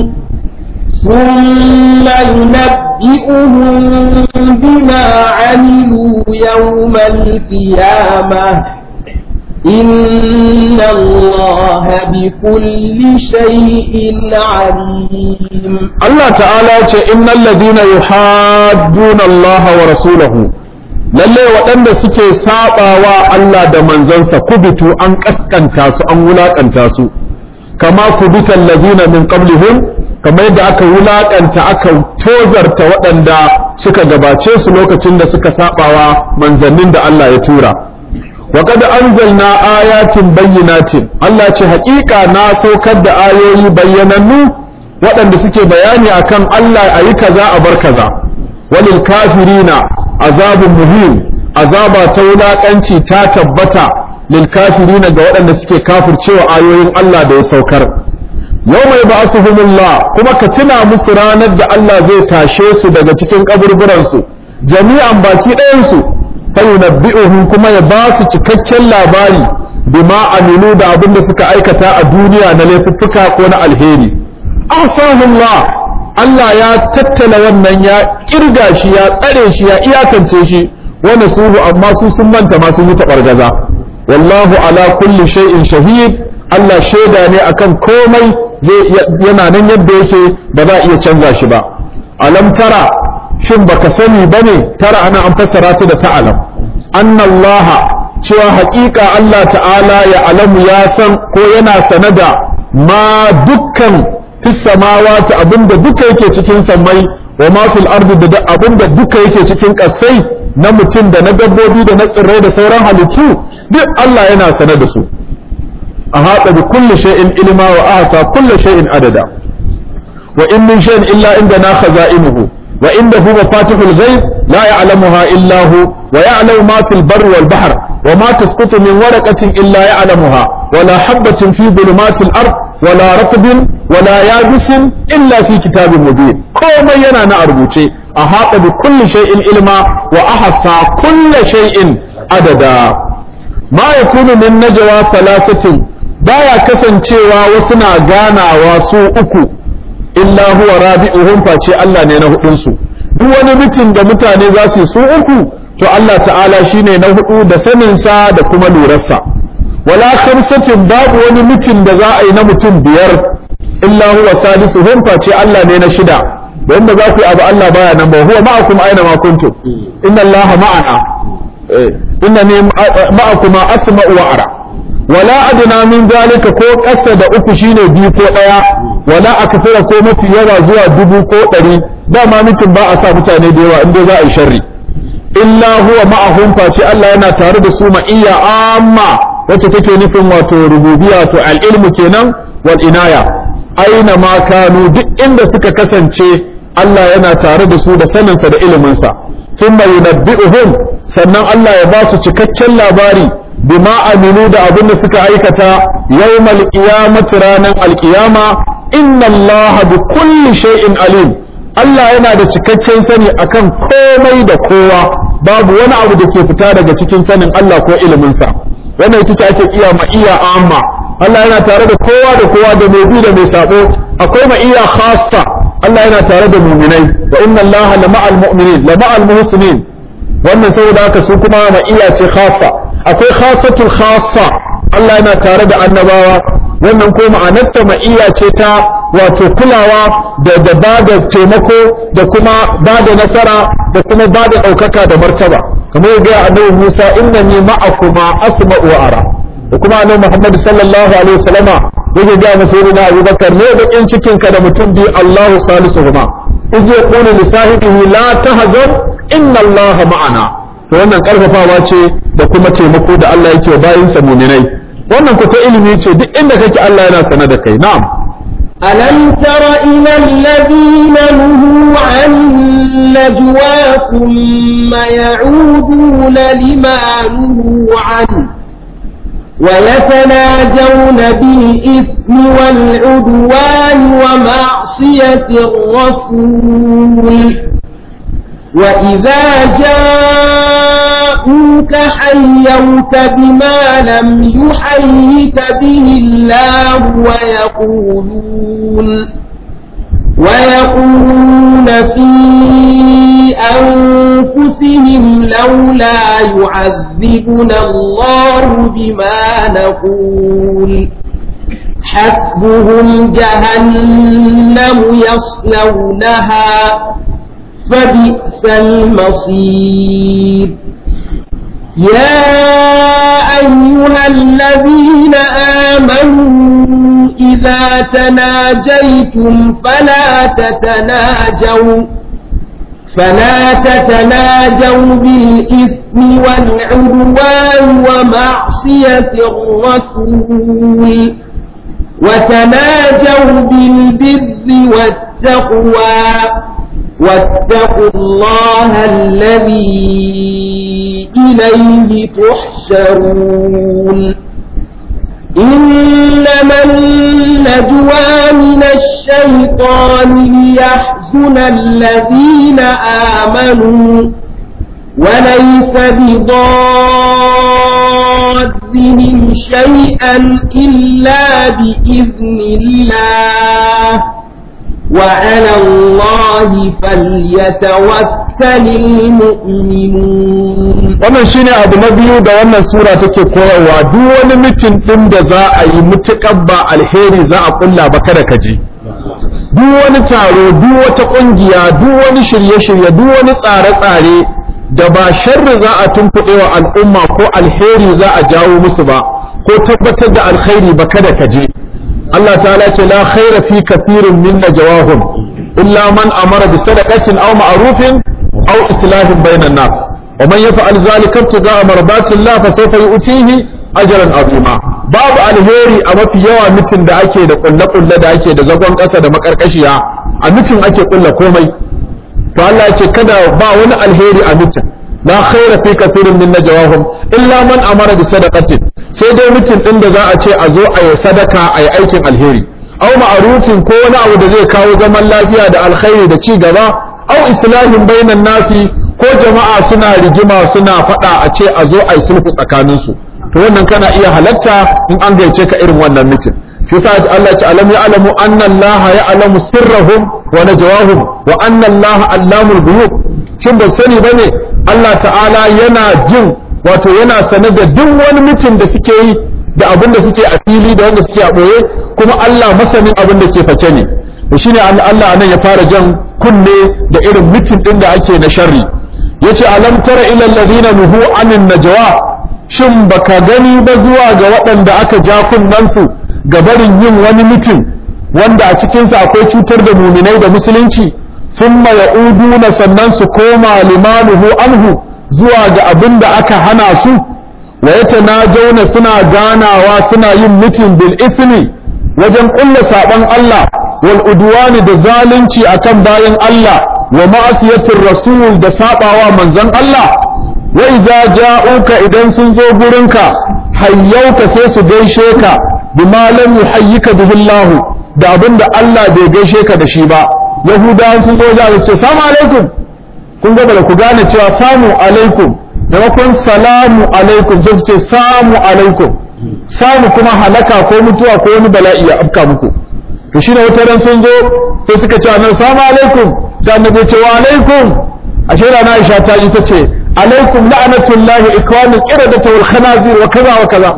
ثم ينبئهم بما عملوا يوم القيامة إن الله بكل شيء عليم Allah ta'ala ce innal ladina yuhadduna Allah wa rasulahu lalle waɗanda suke sabawa Allah da manzansa kubitu an kaskanta su an wulakanta su kama kubital ladina min qablihim kamar yadda aka wulaƙanta aka tozarta waɗanda suka gabace su lokacin da suka saɓawa manzannin da Allah ya tura wa qad anzalna ayatin bayyinatin Allah ce haƙiƙa na saukar da ayoyi bayyanannu waɗanda suke bayani akan Allah ayi kaza a bar kaza walil kafirina azabun muhim azaba ta wulaƙanci ta tabbata lil kafirina ga waɗanda suke kafircewa ayoyin Allah da ya saukar yau mai ba su kuma ka tuna musu ranar da Allah zai tashe su daga cikin kaburburansu jami'an baki ɗayansu fayunabbi'uhum kuma ya ba su cikakken labari bima amilu da abin da suka aikata a duniya na laifuffuka ko na alheri ahsahullah Allah ya tattala wannan ya kirga shi ya tsare shi ya iyakance shi wani suhu amma su sun manta ma sun yi taɓargaza wallahu ala kulli shay'in shahid Allah shaida ne akan komai zai yana nan yadda yake ba za a iya canza shi ba alam tara shin baka sani bane tara ana an fassara ta da ta'alam annallaha cewa haƙiƙa Allah ta'ala ya alamu ya san ko yana sanada ma dukkan fis samawati abinda duka yake cikin sammai wa ma fil ardi da abinda duka yake cikin ƙasai na mutum da na dabbobi da na tsirrai da sauran halittu duk Allah yana sane da su أحاط بكل شيء علما وأحصى كل شيء عددا وإن من شيء إلا عندنا خزائنه وعنده مفاتح الغيب لا يعلمها إلا هو ويعلم ما في البر والبحر وما تسقط من ورقة إلا يعلمها ولا حبة في ظلمات الأرض ولا رطب ولا يابس إلا في كتاب مبين كما ينا أربوتي أحاط بكل شيء علما وأحصى كل شيء عددا ما يكون من نجوى ثلاثة baya kasancewa wasu na ganawa su uku illa huwa rabi'uhum face Allah ne na hudun su duk wani mitin da mutane za su yi su uku to Allah ta'ala shine na hudu da sanin sa da kuma lurarsa wala khamsatin babu wani mitin da za a yi na mutum biyar illa huwa salisuhum face Allah ne na shida wanda za ku yi abu Allah baya nan ba huwa ma'akum aina ma kuntum inna Allah ma'ana innani ma'akuma asma'u wa ara wala adna min zalika ko ƙasa da uku shine biyu ko ɗaya wala akthara ko mafi yawa zuwa dubu ko ɗari dama mutum ba a sa mutane da yawa inda za a yi sharri illa huwa ma'ahum face Allah yana tare da su ma'iyya amma wacce take nufin wato rububiyya to al-ilmu kenan wal inaya aina ma kanu duk inda suka kasance Allah yana tare da su da saninsa da iliminsa thumma yunabbi'uhum sannan Allah ya ba su cikakken labari bima aminu da abin da suka aikata yawmal qiyamati ranan alqiyama inna Allah bi kulli shay'in alim Allah yana da cikakken sani akan komai da kowa babu wani abu da ke fita daga cikin sanin Allah ko iliminsa wannan ita ce ake iya ma iya amma Allah yana tare da kowa da kowa da mai bi da mai sabo akwai ma iya khassa Allah yana tare da muminai wa inna Allah la ma'al mu'minin la ma'al muhsinin wannan saboda haka su kuma ma iya ce khassa akwai khassatul khassa Allah yana tare da annabawa wannan ko ma'anarta ma'iyya ce ta wato kulawa da da ba da taimako da kuma ba da nasara da kuma ba da ɗaukaka da martaba kamar yadda ya annabi Musa innani ma'akuma asma'u wa ara da kuma annabi Muhammad sallallahu alaihi wasallama yake ga masa sayyidina Abu Bakar ne da kin cikin ka da mutum bi Allahu salisuhuma iz yaqulu li sahibihi la tahzan inna Allah ma'ana to wannan karfafawa ce da kuma taimako da Allah yake wa bayinsa mu'minai wannan ku ta ilimi ce duk inda kake Allah yana sanar da kai na'am ألم تر إلى الذين نهوا عن النجوى ثم يعودون لما نهوا عنه ويتناجون بالإثم والعدوان ومعصية الرسول وإذا جاءوك حيوك بما لم يحيك به الله ويقولون ويقولون في أنفسهم لولا يعذبنا الله بما نقول حسبهم جهنم يصلونها فبئس المصير يا أيها الذين آمنوا إذا إذا تناجيتم فلا تتناجوا فلا تتناجوا بالإثم والعدوان ومعصية الرسول وتناجوا بالبر والتقوى واتقوا الله الذي إليه تحشرون إنما النجوى من الشيطان ليحزن الذين آمنوا وليس بضارهم شيئا إلا بإذن الله وعلى الله فليتوكل المؤمنون wannan shine abu na biyu da wannan sura take koyarwa duk wani mitin din da za a yi mutukar ba alheri za a kulla ba kada ka je duk wani taro duk wata kungiya duk wani shirye-shirye duk wani tsare-tsare da ba sharri za a tunkuɗe wa al'umma ko alheri za a jawo musu ba ko tabbatar da alkhairi ba kada ka je Allah ta'ala ce la khaira fi kathirin min najawahum illa man amara bi sadaqatin aw ma'rufin aw islahin bainan nas wa man yaf'al zalika ibtigha'a mardati Allah fa sawfa yu'tihi ajran azima babu alheri a mafi yawa mitin da ake da kulle kulle da ake da zagon kasa da makarkashiya a mitin ake kulla komai to Allah ya ce kada ba wani alheri a mitin la khaira fi kathirin min najawahum illa man amara bi sadaqatin sai dai mutum din da za a ce a zo a yi sadaka a yi aikin alheri au ma'rufin ko wani abu da zai kawo zaman lafiya da alkhairi da ci gaba au islahin bainan nasi ko jama'a suna rigima suna faɗa a ce a zo a yi sulhu tsakanin su to wannan kana iya halatta in an gaice ka irin wannan mutum shi yasa Allah ya ce alam ya'lamu anna Allah ya'lamu sirrahum wa najwahum wa anna Allah allamul ghuyub shin ba sani bane Allah ta'ala yana jin wato yana sane da duk wani mutum da suke yi da abin da suke a fili da wanda suke a ɓoye kuma Allah masanin abin da ke face ne to shine Allah anan ya fara jan kunne da irin mutum din da ake na sharri yace alam tara ila alladhina nuhu anin najwa shin baka gani ba zuwa ga waɗanda aka ja kunnen su ga barin yin wani mutum wanda a cikinsa akwai cutar da muminai da musulunci thumma ya'uduna sannan su koma limanuhu anhu zuwa ga abin da aka hana su wa yatanajawna suna ganawa suna yin mitin bil ismi wajen kulla saban Allah wal udwani da zalunci akan bayan Allah wa ma'asiyatir rasul da sabawa manzon Allah wa idza ja'uka idan sun zo gurinka hayyauka sai su gaishe ka bima lam yuhayyika bihi Allah da abin da Allah bai gaishe ka da shi ba yahudawan sun zo da su ce salamu alaikum kun ga da ku gane cewa samu alaikum maimakon salamu alaikum sai su ce samu alaikum samu kuma halaka ko mutuwa ko wani bala'i ya afka muku to shine wata ran sun zo sai suka ce annabi salamu alaikum sai annabi ya ce wa alaikum ashe rana Aisha ta ji ta ce alaikum la'natullahi ikwanul qiradati wal khanazir wa kaza wa kaza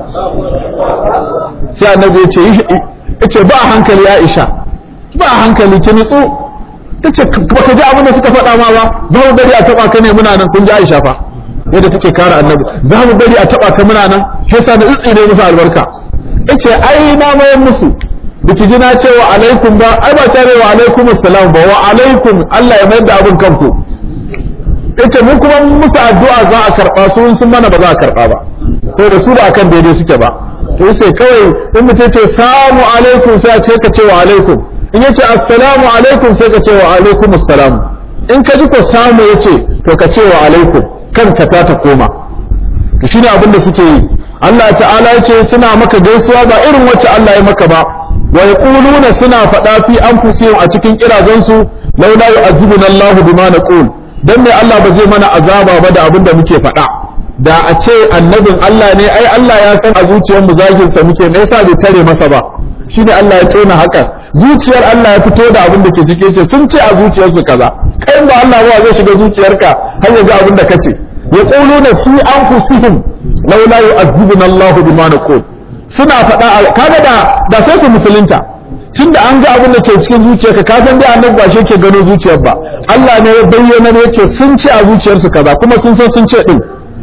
sai annabi ya ce yace ba hankali Aisha ba hankali ki nutsu tace baka ji abin da suka faɗa ma ba za mu bari a taba ka ne muna nan kun ji Aisha fa yadda take kare annabi za mu bari a taba ka muna nan shi yasa da tsitsi ne musu albarka yace ai na mayan musu biki ji na ce wa alaikum ba ai ba tare wa alaikum assalam ba wa alaikum Allah ya mayar da abin kanku yace mun kuma musu addu'a za a karba su sun mana ba za a karba ba to da su ba akan daidai suke ba to sai kawai in mutum ce salamu alaikum sai a ce ka ce wa alaikum in yace assalamu alaikum sai ka ce wa alaikum assalam in ka ji ko samu yace to ka ce wa alaikum kanka ta ta koma to shine abin da suke yi Allah ta'ala ya ce suna maka gaisuwa ba irin wacce Allah ya maka ba wa yaquluna suna faɗa fi anfusihim a cikin kirazansu laula yu'azzibuna Allahu bima naqul dan me Allah ba zai mana azaba ba da abin da muke faɗa da a ce annabin Allah ne ai Allah ya san a zuciyar mu zagin sa muke me yasa bai tare masa ba shine Allah ya tona haka zuciyar Allah ya fito da abin da ke cike ce sun ce a zuciyarsu kaza kai ba Allah ba zai shiga zuciyarka har ya ga abin da kace yaquluna fi anfusihim laula yu'azzibuna Allahu bima naqul suna faɗa kaga da da sai su musulunta tunda an ga abin da ke cikin zuciyarka ka san dai annabi ba shi ke gano zuciyar ba Allah ne ya bayyana ne yace sun ce a zuciyarsu kaza kuma sun san sun ce din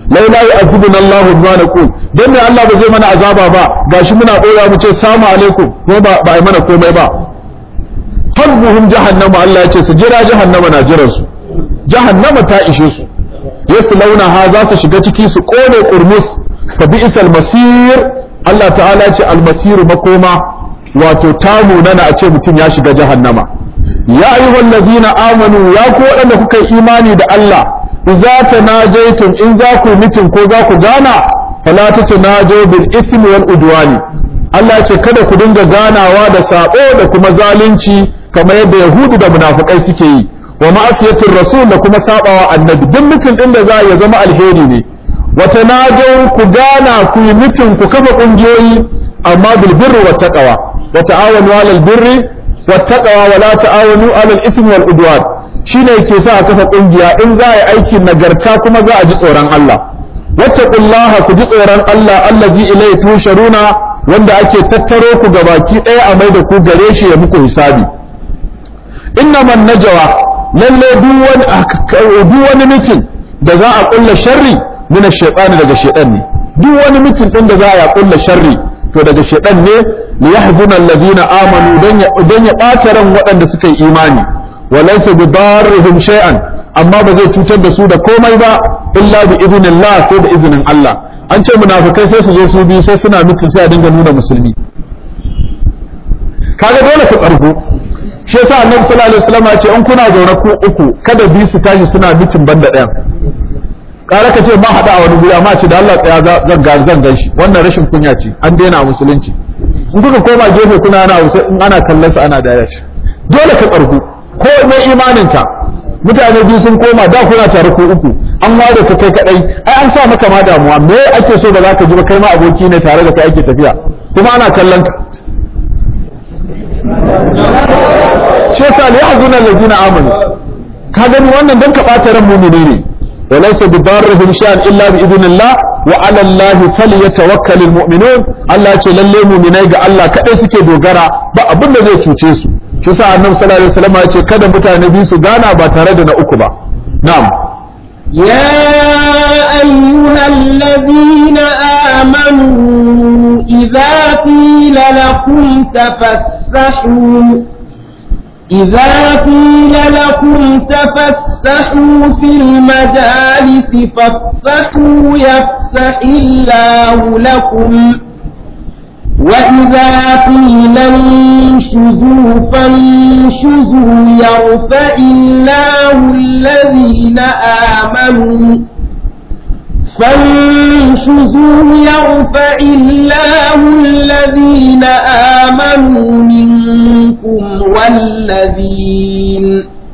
laula yu'adhibuna Allah bima naqul dan ne Allah ba zai mana azaba ba gashi muna dora mu ce salamu alaikum ko ba ba ai mana komai ba hasbuhum jahannama Allah ya ce su jira jahannama na jiran su jahannama ta ishe su yaslawna ha za su shiga ciki su kone kurmus fa bi'sal masir Allah ta'ala ce almasiru makoma wato tamu nana a ce mutum ya shiga jahannama ya ayyuhal ladina amanu ya ku waɗanda kuka yi imani da Allah idza tanajaytum in za ku mitin ko za ku gana fala tatanajo bil ismi wal udwani Allah ya ce kada ku dinga ganawa da sabo da kuma zalunci kamar yadda yahudu da munafikai suke yi wa ma'asiyatir rasul da kuma sabawa annabi duk mitin din da za ya zama alheri ne wata najo ku gana ku yi mitin ku kafa kungiyoyi amma bil birri wat taqwa wa ta'awanu 'alal birri wat taqwa wa la ta'awanu 'alal ismi wal udwan shine yake sa a kafa kungiya in za a yi aikin nagarta kuma za a ji tsoron Allah wattaqullaha ku ji tsoron Allah allazi ilayhi tusharuna wanda ake tattaro ku gabaki ɗaya a mai da ku gare shi ya muku hisabi innaman najwa lalle duk wani mitin da za a kulla sharri min ash-shaytan daga shaytan ne duk wani mitin din da za a kulla sharri to daga shaytan ne li yahzuna alladhina amanu dan ya dan ya bata ran waɗanda suka yi imani walaysa bidarrihim shay'an amma ba zai cutar da su da komai ba illa bi idnillah sai da izinin Allah an ce munafikai sai su zo su bi sai suna mitin sai a dinga nuna musulmi kaga dole ku tsargu shi yasa annabi sallallahu alaihi wasallam ya ce in kuna zaune ku uku kada bi su tashi suna mitin banda ɗayan kare ka ce ma hada a wani guri amma ce da Allah tsaya zan ga zan gan shi wannan rashin kunya ce an daina a musulunci in kuka koma gefe kuna ana in ana kallon sa ana daya shi dole ka tsargu ko mai imaninka mutane biyu sun koma da kuna tare ko uku an ware ka kai kadai ai an sa maka ma damuwa me ake so da zaka ji ba kai ma aboki ne tare da kai ake tafiya kuma ana kallon ka shi yasa li yahzuna allazina amanu ka gani wannan dan ka bata ran mu'mini ne walaysa bidarrihim shay'an illa bi idnillah wa 'ala allahi falyatawakkalul mu'minun Allah ce lalle mu'minai ga Allah kadai suke dogara ba abin da zai cuce su shi yasa annabi sallallahu alaihi wasallam ya ce kada mutane biyu su gana ba tare da na uku ba na'am يا أيها الذين آمنوا إذا قيل لكم تفسحوا إذا قيل لكم تفسحوا في المجالس فافسحوا يفسح الله لكم وإذا قيل انشزوا فانشزوا يرفع الله الذين آمنوا فانشزوا يرفع الله الذين آمنوا منكم والذين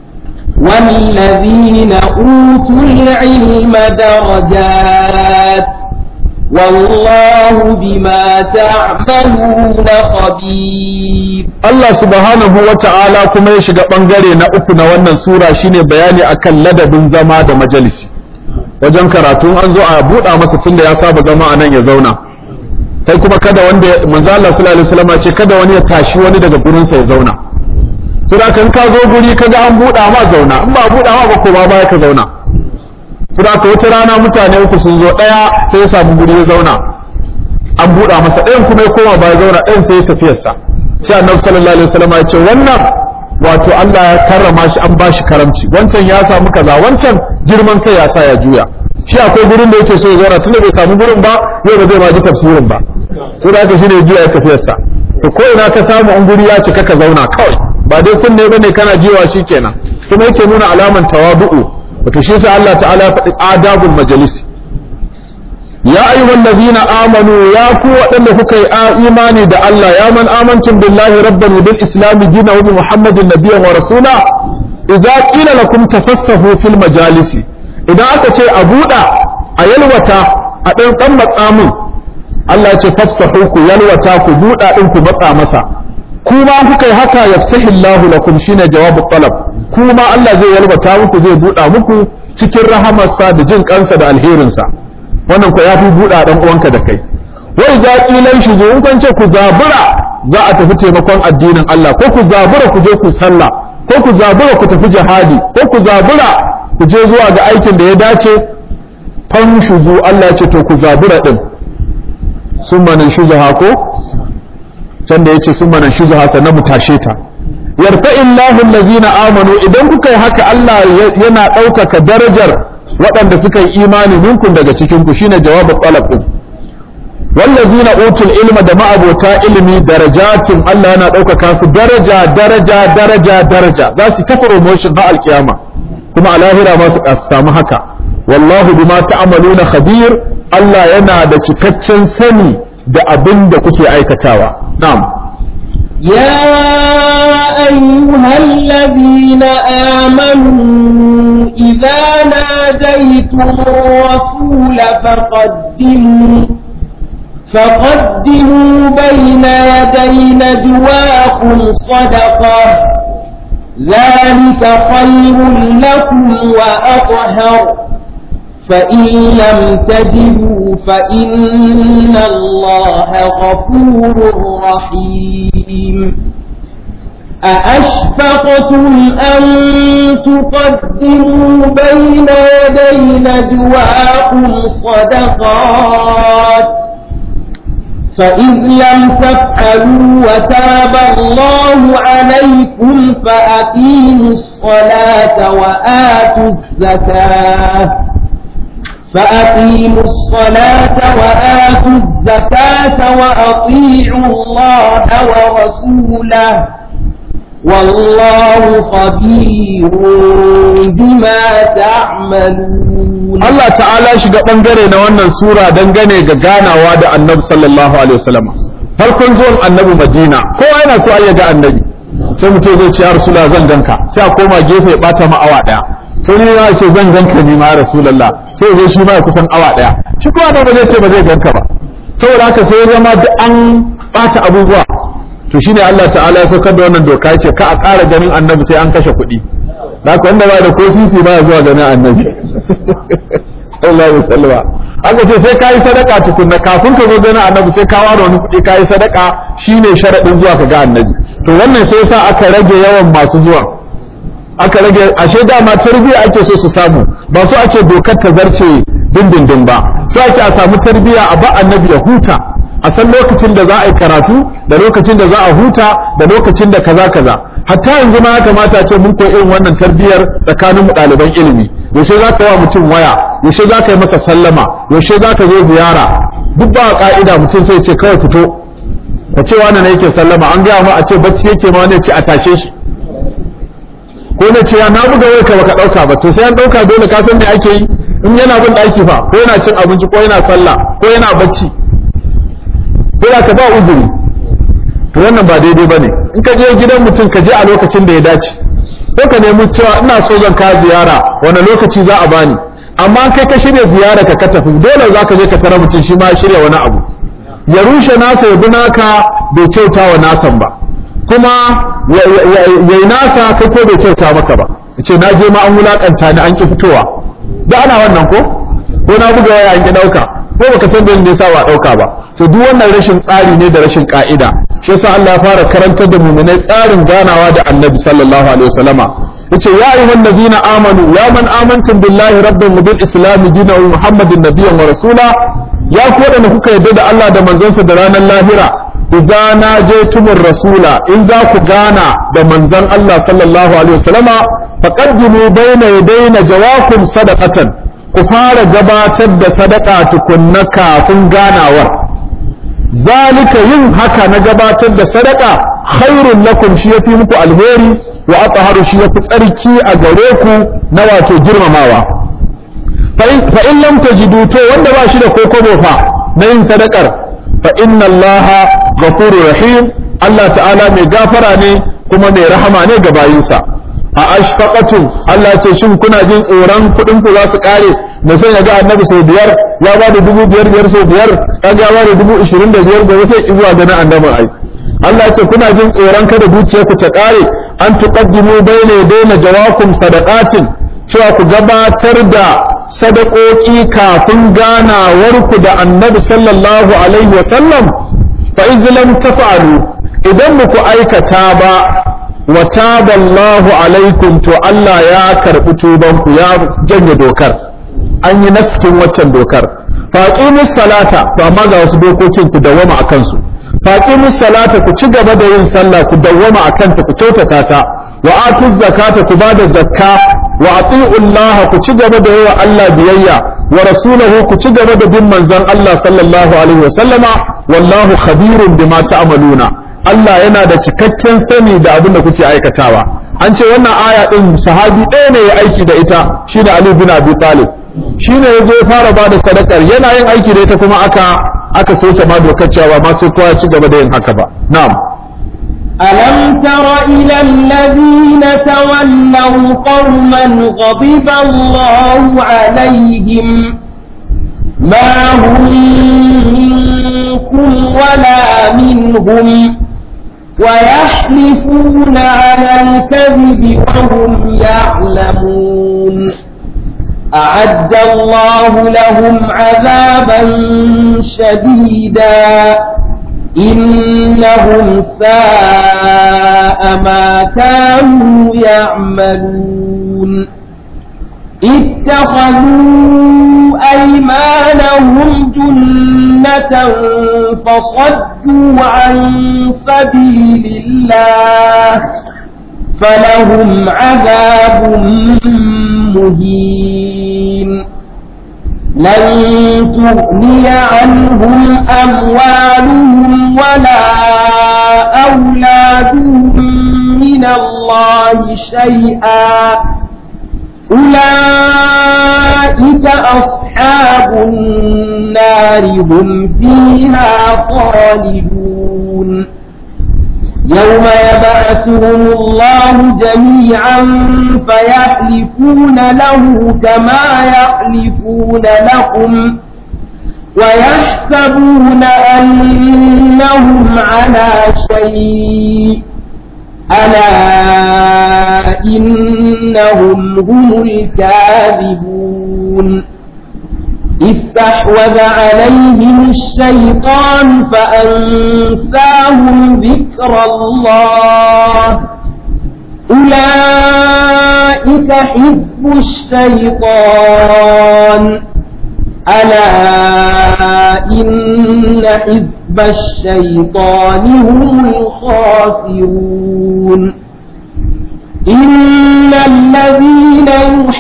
والذين أوتوا العلم درجات والله بما تعملون خبير Allah subhanahu wa ta'ala kuma ya shiga ɓangare na uku na wannan sura shine bayani akan ladabin zama da majalisi wajen karatu an zo a buɗa masa tunda ya saba zama a nan ya zauna kai kuma kada wanda manzo Allah sallallahu alaihi wasallam ce kada wani ya tashi wani daga gurinsa ya zauna sai kan ka zo guri kaga an buɗa ma zauna in ba buɗa ma ba ko ba baya ka zauna Kuma ka wata rana mutane uku sun zo ɗaya sai ya samu guri ya zauna an buɗa masa ɗayan kuma ya koma baya zauna ɗayan sai ya tafiyarsa sai annabi sallallahu alaihi wasallam ya ce wannan wato Allah ya karrama shi an bashi karamci wancan ya samu kaza wancan girman kai ya sa ya juya shi akwai gurin da yake so ya zauna tunda bai samu gurin ba yau ba zai ma ji tafsirin ba to da haka shine ya juya ya tafiyarsa to ko ina ka samu an guri ya cika ka zauna kawai ba dai kunne bane kana jiwa shikenan kuma yake nuna alaman tawadu'u wato shi sa Allah ta'ala ya faɗi adabul majalisi ya ayyuhal ladina amanu ya ku waɗanda kuka yi imani da Allah ya man amantum billahi rabban wa bil islam dinan wa bi muhammadin nabiyyan wa rasula idza qila lakum tafassahu fil majalisi idan aka ce a buɗa a yalwata a ɗan ɗan matsa mun Allah ya ce fafsahu ku yalwata ku buɗa ɗin ku matsa masa kuma kuka yi haka yafsahillahu lakum shine jawabu talab kuma Allah zai yalwata muku zai buɗa muku cikin rahamarsa da jin kansa da alherinsa wannan ku ya fi buɗa ɗan uwanka da kai wai za ƙilan shi in kun ce ku zabura za a tafi taimakon addinin Allah ko ku zabura ku je ku sallah ko ku zabura ku tafi jihadi ko ku zabura ku je zuwa ga aikin da ya dace fanshuzu Allah ce to ku zabura din sun manan shuzaha ko can da yace sun manan shuzaha sannan mu tashe ta yarfa illahu allazina amanu idan kuka yi haka Allah yana ɗaukaka darajar waɗanda suka yi imani minkum daga cikin ku shine jawabin talab din wallazina utul ilma da ma'abota ilimi darajatin Allah yana ɗaukaka su daraja daraja daraja daraja za su ta promotion na alkiyama kuma a lahira ma su samu haka wallahu bima ta'maluna khabir Allah yana da cikakken sani da abin da kuke aikatawa na'am يا أيها الذين آمنوا إذا ناجيتم الرسول فقدموا فقدموا بين يدي نجواكم صدقة ذلك خير لكم وأطهر فإن لم تجدوا فإن الله غفور رحيم أأشفقتم أن تقدموا بين يدي نجواكم صدقات فإذ لم تفعلوا وتاب الله عليكم فأقيموا الصلاة وآتوا الزكاة فأقيموا الصلاة وآتوا الزكاة وأطيعوا الله ورسوله والله خبير بما تعملون Allah ta'ala shiga bangare na wannan sura dangane ga ganawa da annabi sallallahu alaihi wasallam farkon zuwan annabi madina kowa yana so ya ga annabi sai mutum zai ce ya rasula zan ganka sai a koma gefe ya bata ma awa daya sai ne ya ce zan ganka ni ma ya rasulullah sai zai shi ma ya kusan awa daya shi kuma da ba zai ce ba zai ganka ba saboda haka sai ya zama duk an bata abubuwa to shine Allah ta'ala ya saukar da wannan doka ya ce ka a ƙara ganin annabi sai an kashe kuɗi da haka wanda ba da ko sisi ba zuwa ganin annabi Allah ya sallama aka ce sai kayi sadaka tukunna kafin ka zo ganin annabi sai ka ware wani kuɗi kayi sadaka shine sharadin zuwa ka ga annabi to wannan sai yasa aka rage yawan masu zuwa aka rage ashe dama tarbiyya ake so su samu ba su ake dokar ta zarce dindindin ba su ake a samu tarbiyya a ba annabi ya huta a san lokacin da za a yi karatu da lokacin da za a huta da lokacin da kaza kaza hatta yanzu ma ya kamata ce mun koyi irin wannan tarbiyyar tsakanin mu ɗaliban ilimi yaushe za ka wa mutum waya yaushe za ka yi masa sallama yaushe za ka zo ziyara duk ba ka'ida mutum sai ce kawai fito ka ce wani ne yake sallama an gaya ma a ce bacci yake ma wani ce a tashe shi ko na ce ya na buga wai ka baka ɗauka ba to sai an ɗauka dole ka san me ake yi in yana bin ɗaki fa ko yana cin abinci ko yana sallah ko yana bacci sai ka ba uzuri to wannan ba daidai bane in ka je gidan mutum ka je a lokacin da ya dace ko ka nemi cewa ina so zan ka ziyara wani lokaci za a bani amma kai ka shirya ziyara ka ka tafi dole za ka je ka tara mutum shi ma shirya wani abu ya rushe nasa ya bi naka bai kyauta wa nasan ba kuma ya yi nasa kai ko bai kyauta maka ba ya ce na je ma an wulakanta ni an ki fitowa da ana wannan ko ko na buga waya an ki dauka ko baka san dalilin da yasa ba dauka ba to duk wannan rashin tsari ne da rashin ka'ida shi yasa Allah ya fara karantar da mu'minai tsarin ganawa da Annabi sallallahu alaihi wasallama yace ya ayyuhan nabiyina amanu ya man amantum billahi rabban wa bil islam dinan wa muhammadin nabiyyan wa rasula ya ku wadanda kuka yarda da Allah da manzonsa da ranar lahira idza najaytumur rasula in za ku gana da manzon Allah sallallahu alaihi wasallama faqaddimu bayna yadayna jawakum sadaqatan ku fara gabatar da sadaka tukunna kafin ganawar zalika yin haka na gabatar da sadaka khairun lakum shi yafi muku alheri wa athaharu shi yafi tsarki a gare ku na wato girmamawa fa in lam tajidu to wanda ba shi da kokobo fa na yin sadakar fa inna allaha ghafurur rahim Allah ta'ala mai gafara ne kuma mai rahama ne ga bayinsa a ashfaqatum Allah ce shin kuna jin tsoron kuɗin ku za su kare da sai ya ga annabi sau biyar ya ba da dubu biyar biyar sau biyar kaga ya ba da dubu ishirin da biyar da wasu zuwa ga na annabin ai Allah ce kuna jin tsoron kada dukiyar ku ta kare an tuqaddimu bayna yadayna jawakum sadaqatin cewa ku gabatar da sadakoki kafin ganawar ku da annabi sallallahu alaihi wa sallam fa iz lam taf'alu idan muku aikata ba wa taballahu alaikum to Allah ya karbi tubanku ya janye dokar an yi naskin waccan dokar faqimus salata to amma ga wasu dokokin ku dawwama akan su faqimus salata ku ci gaba da yin sallah ku dawwama akan ta ku kyautata ta wa atuz zakata ku bada zakka wa ati'u Allah ku ci gaba da yawa Allah biyayya wa rasulahu ku ci gaba da bin manzon Allah sallallahu alaihi wa sallama wallahu khabirun bima ta'maluna Allah yana da cikakken sani da abin da kuke aikatawa an ce wannan aya din sahabi ɗaya ne ya aiki da ita shine Ali bin Abi Talib shine yazo ya fara bada sadakar yana yin aiki da ita kuma aka aka soke ma dokar cewa ma sai kowa ci gaba da yin haka ba na'am ألم تر إلى الذين تولوا قوما غضب الله عليهم ما هم منكم ولا منهم ويحلفون على الكذب وهم يعلمون أعد الله لهم عذابا شديدا إنهم ساء ما كانوا يعملون اتخذوا أيمانهم جنة فصدوا عن سبيل الله فلهم عذاب مهين لن تغني عنهم أموالهم ولا أولادهم من الله شيئا أولئك أصحاب النار هم فيها خالدون يوم يبعثهم الله جميعا فيحلفون له كما يحلفون لكم ويحسبون أنهم على شيء ألا إنهم هم الكاذبون استحوذ عليهم الشيطان فأنساهم ذكر الله أولئك حزب الشيطان ألا إن حزب الشيطان هم الخاسرون إن الذين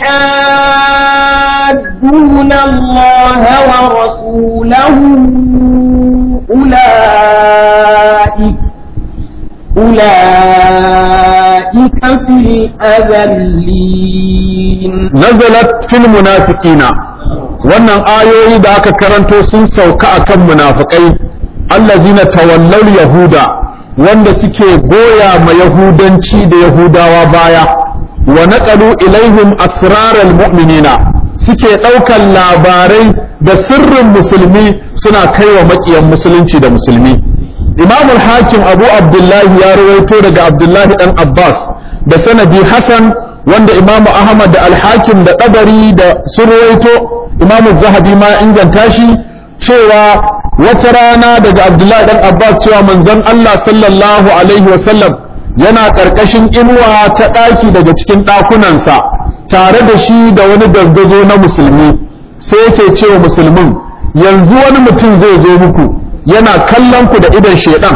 يحادون الله ورسوله أولئك أولئك في الأذلين nazalat fil munafiqina wannan ayoyi da aka karanto sun sauka akan munafikai allazina tawallaw yahuda wanda suke goya ma yahudanci da yahudawa baya wa naqalu ilaihim asraral mu'minina suke ɗaukan labarai da sirrin musulmi suna kaiwa maƙiyan musulunci da musulmi imam hakim abu abdullahi ya rawaito daga abdullahi dan abbas da sanadi hasan wanda imam ahmad da alhakim da ɗabari da sun rawaito imam zahabi ma inganta shi cewa wata rana daga abdullahi dan abbas cewa manzon allah sallallahu alaihi wasallam yana ƙarƙashin inuwa ta ɗaki daga cikin ɗakunansa tare da shi da wani dangazo na musulmi sai yake cewa musulmin yanzu wani mutum zai zo muku yana kallon ku da idon shedan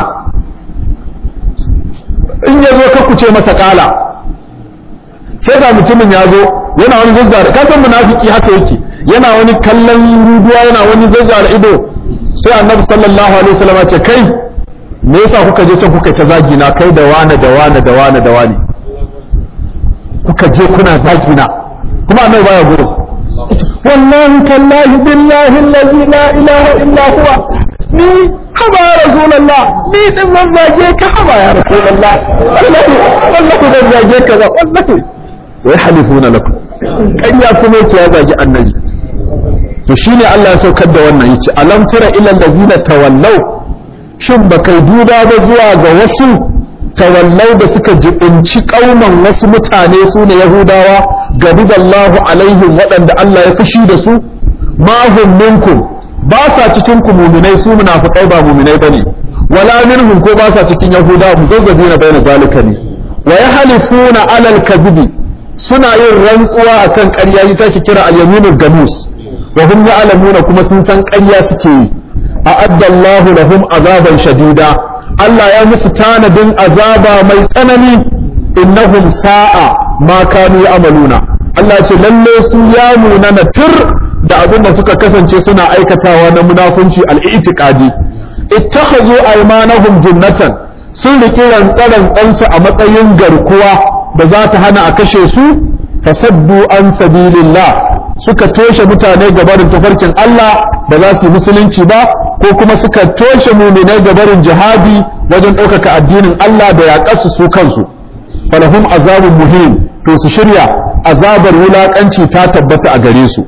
in ya zo ka ce masa kala sai ga mutumin ya zo yana wani zazzara ka san munafiki haka yake yana wani kallon ruduwa yana wani zazzara ido sai annabi sallallahu alaihi wasallam ya ce kai me yasa kuka je can kuka ta zagi na kai da wane da wane da wane da wane kuka je kuna zagi na kuma annabi baya gudu wallahi tallahi billahi allazi la ilaha illa huwa ni haba ya rasulullah ni din zan zage ka haba ya rasulullah wallahi wallahi zan zage ka ba wallahi wai halifuna lakum kanya kuma yake ya zagi annabi to shine Allah ya saukar da wannan yace alam tara ila allazina tawallaw shin bakai duba ba zuwa ga wasu tawallau da suka jibinci kauman wasu mutane su ne yahudawa gadidallahu alaihim waɗanda Allah ya fushi da su ma hum minkum ba sa cikin ku muminai su munafikai ba muminai bane wala minhum ko ba sa cikin yahudawa muzazzabina bayna zalika ne wa yahlifuna alal kadhibi suna yin rantsuwa akan ƙarya ita ke kira al-yaminul gamus wa hum ya'lamuna kuma sun san ƙarya suke yi a'adda Allahu lahum azaban shadida Allah ya musu tanadin azaba mai tsanani innahum sa'a ma kanu ya'maluna Allah ya ce lalle su ya munana tur da abin da suka kasance suna aikatawa na munafunci al-i'tiqadi ittakhazu aymanahum jinnatan sun riki rantsarantsansu a matsayin garkuwa da za ta hana a kashe su fasaddu an sabilillah suka toshe mutane gabarin tafarkin Allah ba za su yi musulunci ba ko kuma suka toshe muminai gabarin jihadi wajen ɗaukaka addinin Allah da yaƙarsu su kansu falahum azabun muhim to su shirya azabar wulaƙanci ta tabbata a gare su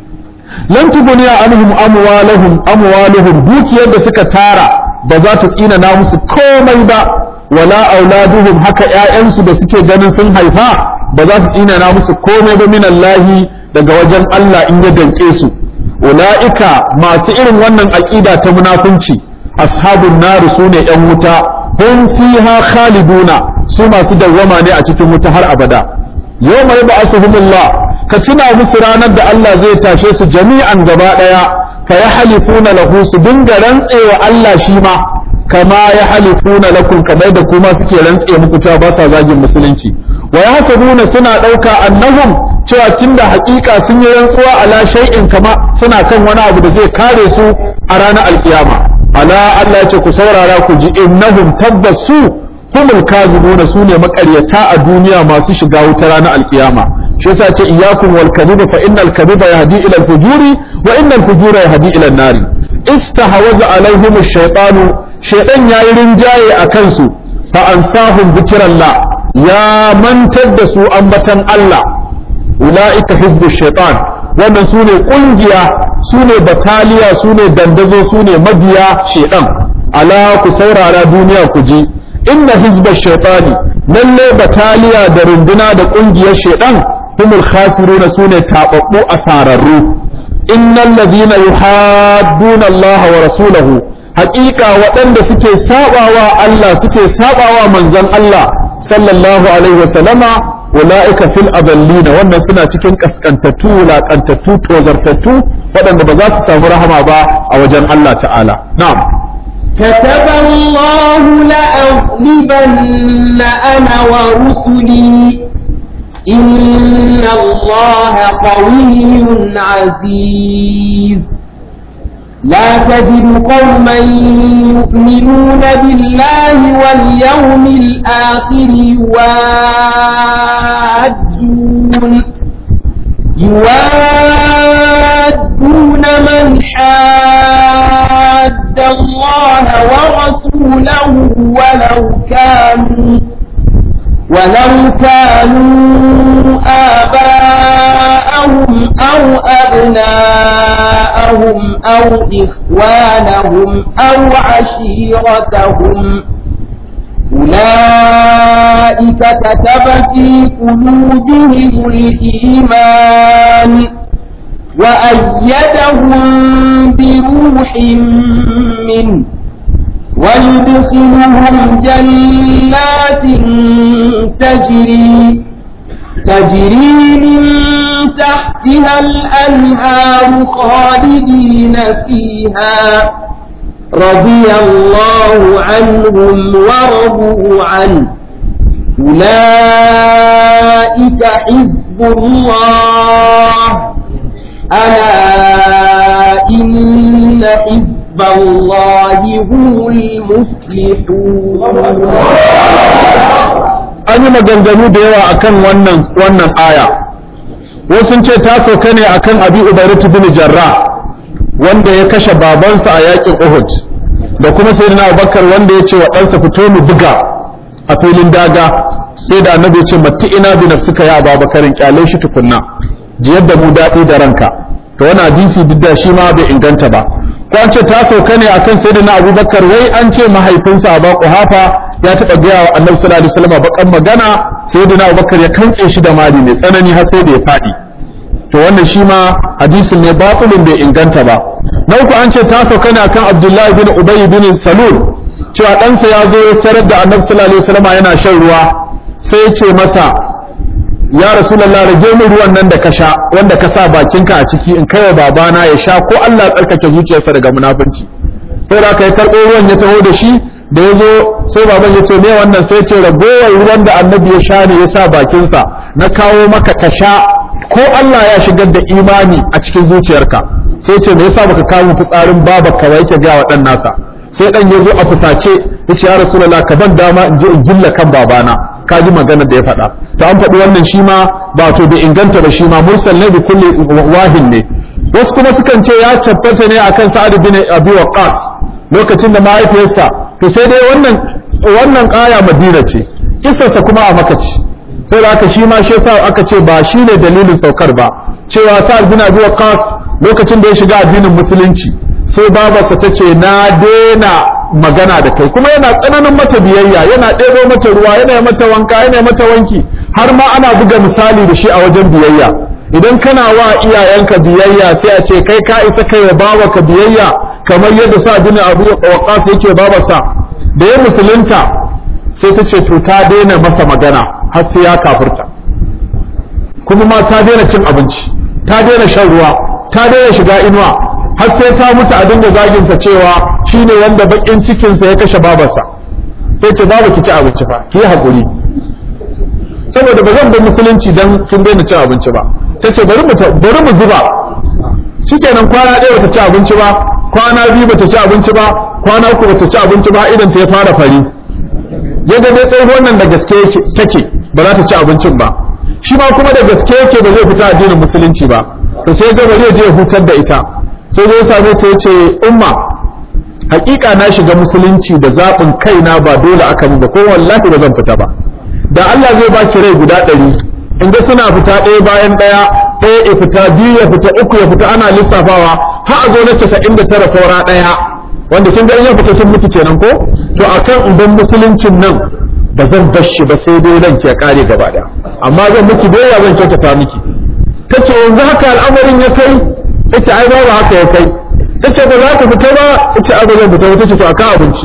lan tuguniya anhum amwaluhum amwaluhum dukiyar da suka tara ba za ta tsina na musu komai ba wala auladuhum haka ƴaƴansu da suke ganin sun haifa ba za su tsina na musu komai ba min Allah daga wajen Allah in ya danke su ulaika masu irin wannan aqida ta munafunci ashabun nar sune ƴan wuta hum fiha khaliduna su masu dawwama ne a cikin wuta har abada yawma yab'asuhumullah ka tuna musu ranar da Allah zai tashe su jami'an gaba daya fa yahlifuna lahu su dinga rantsewa Allah shi ma kama yahlifuna lakum kamar da kuma suke rantse muku ta ba sa zagin musulunci wa yahsabuna suna dauka annahum cewa tunda hakika sun yi rantsuwa ala shay'in kama suna kan wani abu da zai kare su a ranar alkiyama ala Allah ya ce ku saurara ku ji innahum tabbas su humul kazibuna su ne makaryata a duniya masu shiga wuta ranar alkiyama shi yasa ce iyyakum wal kadhiba fa innal kadhiba yahdi ila al fujuri wa innal fujura yahdi ila an nar istahawaza alaihim ash-shaytanu shaytan yayi rinjaye a kansu fa ansahum dhikrallah ya mantar da su ambatan Allah ulaika hizbu shaytan wannan sune kungiya sune bataliya sune dandazo sune mabiya shaytan ala ku saurara duniya ku ji inna hizba shaitani lalle bataliya da runduna da kungiyar shaitan humul khasiruna sune tababbu asararru innal ladina yuhadduna Allah wa rasulahu haqiqa waɗanda suke sabawa Allah suke sabawa manzon Allah sallallahu alaihi wasallama ulaika fil adallina wannan suna cikin kaskantattu wulakantattu tozartattu waɗanda ba za su samu rahama ba a wajen Allah ta'ala na'am كتب الله لأغلبن أنا ورسلي إن الله قوي عزيز لا تجد قوما يؤمنون بالله واليوم الآخر يوادون يوادون من حاد الله ورسوله ولو كانوا ولو كانوا آباءهم أو أبناءهم أو إخوانهم أو عشيرتهم أولئك كتب في قلوبهم الإيمان وأيدهم بروح منه ويدخلهم جنات تجري تجري من تحتها الأنهار خالدين فيها رضي الله عنهم ورضوا عنه أولئك حزب الله ألا إن حزب الله هم المفلحون an yi maganganu da yawa akan wannan wannan aya wasu ce ta sauka ne akan abi ubairatu bin jarra wanda ya kashe babansa a yakin uhud da kuma sayyidina abubakar wanda ya ce wa ɗansa fito mu buga a filin daga sai da annabi ya ce matti ina bi nafsika ya ababakarin kyale shi tukunna ji yadda mu daɗi da ranka to wani hadisi duk da shi ma bai inganta ba ko an ce ta sauka ne akan sayyidina abubakar wai an ce mahaifinsa abu kuhafa ya taɓa gaya wa annabi sallallahu alaihi wasallam bakan magana sayyidina abubakar ya kantse shi da mali mai tsanani har sai da ya faɗi to wannan shi ma hadisin ne batilin bai inganta ba na uku an ce ta sauka ne akan abdullahi bin ubay bin salul cewa ɗansa ya zo ya tarar da annabi sallallahu alaihi wasallam yana shan ruwa sai ya ce masa ya rasulullah rage min ruwan nan da ka sha wanda ka sa bakinka a ciki in kai wa babana ya sha ko Allah ya tsarkake zuciyarsa daga munafunci sai da aka yi karɓo ruwan ya taho da shi da ya zo sai baban ya ce me wannan sai ce ragowar ruwan da annabi ya sha ne ya sa bakinsa na kawo maka ka sha ko Allah ya shigar da imani a cikin zuciyarka sai ce me yasa baka kawo fitsarin baba ka yake ga wa dan nasa sai dan ya zo a fusace ya ce ya rasulullah ka ban dama in je in gilla kan babana ka ji maganar da ya faɗa to an faɗi wannan shi ma ba to bai inganta ba shi ma mursal ne bi kulli wahin ne wasu kuma sukan ce ya tabbata ne akan sa'ad bin abi waqas lokacin da mahaifiyarsa to sai dai wannan wannan kaya madina ce kisarsa kuma a maka ce sai da aka shi ma shi yasa aka ce ba shi ne dalilin saukar ba cewa sa'ad bin abi waqas lokacin da ya shiga addinin musulunci sai babarsa ta ce na daina magana da kai kuma yana tsananin mata biyayya yana ɗebo mata ruwa yana mata wanka yana mata wanki har ma ana buga misali da shi a wajen biyayya idan kana wa iyayenka biyayya sai a ce kai ka isa kai wa babarka biyayya kamar yadda sa bin abu waqas yake babarsa da ya musulunta sai ta ce to ta daina masa magana har sai ya kafirta kuma ma ta daina cin abinci ta daina shan ruwa ta daina shiga inuwa har sai ta mutu a dinga zaginsa cewa shine wanda bakin cikinsa ya kashe babarsa sai ce babu ki ci abinci fa ki yi hakuri saboda ba zan bar musulunci dan kin daina cin abinci ba tace bari mu bari mu zuba shikenan kwana ɗaya bata ci abinci ba kwana biyu bata ci abinci ba kwana uku bata ci abinci ba idan ta ya fara fari yadda dai tsohuwar nan da gaske take ba za ta ci abincin ba shi ma kuma da gaske yake ba zai fita addinin musulunci ba to sai ga zai je hutar da ita sai zai same ta yace umma hakika na shiga musulunci da zaɓin kaina ba dole aka min ba ko wallahi ba zan fita ba da Allah zai baki rai guda ɗari in ga suna fita ɗaya bayan ɗaya ɗaya ya fita biyu ya fita uku ya fita ana lissafawa har a zo na casa'in da tara saura ɗaya wanda kin ga in ya fita kin mutu kenan ko to akan idan musuluncin nan ba zan bar shi ba sai dai ranki ya kare gaba ɗaya amma zan miki doya zan kyautata miki tace yanzu haka al'amarin ya kai ita ai babu haka ya kai tace ba za ka fita ba ita ai ba zan fita ba tace to akan abinci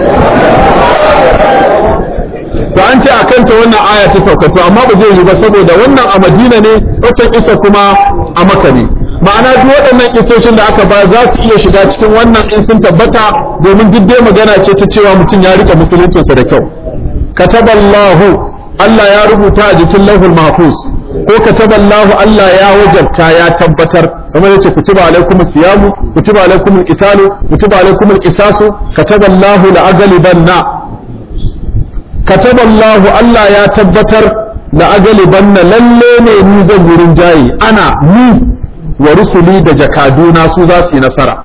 to an ce a kanta wannan aya ta sauka to amma ba zai yi ba saboda wannan a Madina ne waccan isa kuma a Makka ne ma'ana duk waɗannan kisoshin da aka ba za su iya shiga cikin wannan in sun tabbata domin duk dai magana ce ta cewa mutum ya rika musuluncinsa da kyau kataballahu Allah ya rubuta a jikin lauhul mahfuz ko kataballahu Allah ya wajabta ya tabbatar kamar yace kutiba alaikum siyamu kutiba alaikum alqitalu kutiba alaikum alqisasu kataballahu la'aghlibanna kataballahu Allah ya tabbatar la'aghlibanna lalle ne ni zan wurin jayi ana ni wa rusuli da jakaduna su za su yi nasara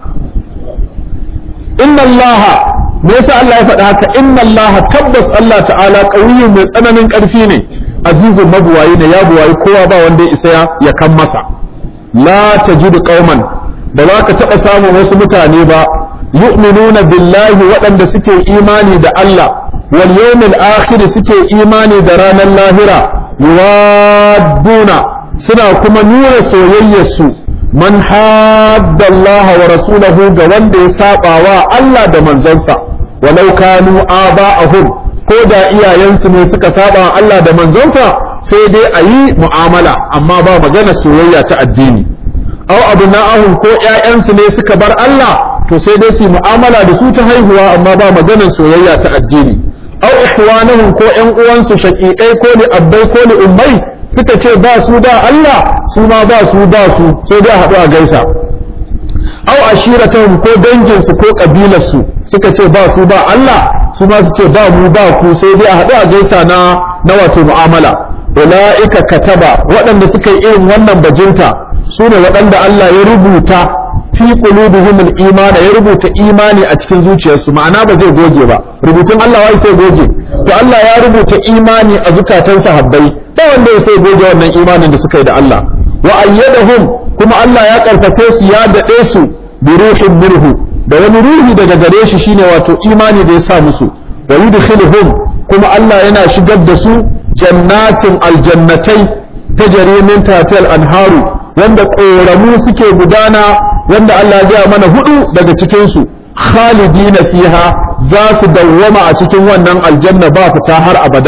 inna allaha me yasa Allah ya faɗa haka inna allaha tabbas Allah ta'ala qawiyyun mai tsananin ƙarfi ne azizun mabuwayi ne ya buwayi kowa ba wanda ya isa ya kan masa la tajidu qauman ba za ka taɓa samun wasu mutane ba yu'minuna billahi waɗanda suke imani da Allah wal yawmil akhir suke imani da ranar lahira yuwadduna suna kuma nuna soyayyarsu man hadda Allah wa rasulahu ga wanda ya saba wa Allah da manzansa walau kanu aba'ahum ko da iyayensu ne suka saba wa Allah da manzansa sai dai a yi mu'amala amma ba magana soyayya ta addini aw abna'ahum ko ƴaƴansu ne suka bar Allah to sai dai su mu'amala da su ta haihuwa amma ba maganar soyayya ta addini aw ikhwanahum ko ƴan uwansu shaqiqai ko li abbai ko li ummai suka ce ba su da Allah su ma ba su ba su sai dai haɗu a gaisa aw ashiratahum ko danginsu ko kabilarsu suka ce ba su ba Allah su ma su ce ba mu ba ku sai dai a haɗu a gaisa na na wato mu'amala ulaika kataba waɗanda suka yi irin wannan bajinta su ne waɗanda Allah ya rubuta fi qulubihim al-iman ya rubuta imani a cikin zuciyarsu ma'ana ba zai goge ba rubutun Allah wai sai goge to Allah ya rubuta imani a zukatan sahabbai ba wanda ya sai goge wannan imanin da suka yi da Allah wa ayyadahum kuma Allah ya karfafe su ya dade su bi ruhin minhu da wani ruhi daga gare shi shine wato imani da ya sa musu wa yudkhiluhum kuma Allah yana shigar da su jannatin aljannatai tajri min tahtil anharu wanda ƙoramu suke gudana wanda Allah ya gaya mana hudu daga cikinsu khalidina fiha za su dawwama a cikin wannan aljanna ba fita har abada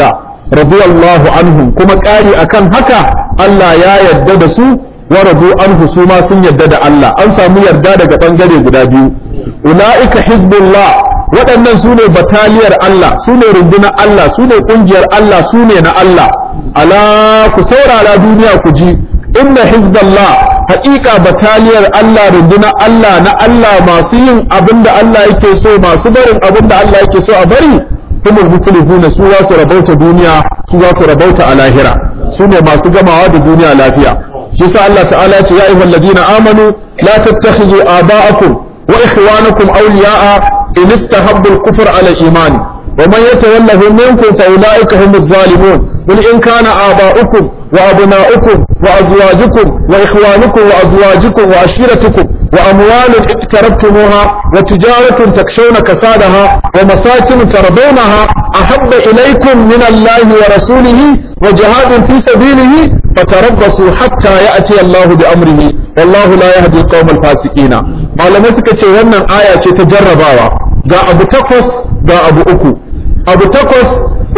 radiyallahu anhum kuma ƙari akan haka Allah ya yarda da su wa radu anhu su ma sun yarda da Allah an samu yarda daga bangare guda biyu ulaika hizbullah waɗannan su ne bataliyar Allah su ne rundunar Allah su ne ƙungiyar Allah su ne na Allah ala ku saurara duniya ku ji inna hizballah haƙiƙa bataliyar Allah rundunar Allah na Allah masu yin abin da Allah yake so masu barin abin da Allah yake so a bari kuma muflihuna su za su rabauta duniya su za su rabauta a lahira su ne masu gamawa da duniya lafiya shi sa Allah ta'ala ce ya ayyuhal ladina amanu la tattakhizu aba'akum wa ikhwanakum awliya'a in istahabbu al-kufr 'ala al-iman wa man yatawallahu minkum fa ulaika humuz zalimun qul in kana aba'ukum وأبناؤكم وأزواجكم وإخوانكم وأزواجكم وعشيرتكم وأموال اقتربتموها وتجارة تكشون كسادها ومساكن ترضونها أحب إليكم من الله ورسوله وجهاد في سبيله فتربصوا حتى يأتي الله بأمره والله لا يهدي القوم الفاسقين malamai suka ce wannan aya ce ta jarrabawa ga abu takwas ga abu uku abu takwas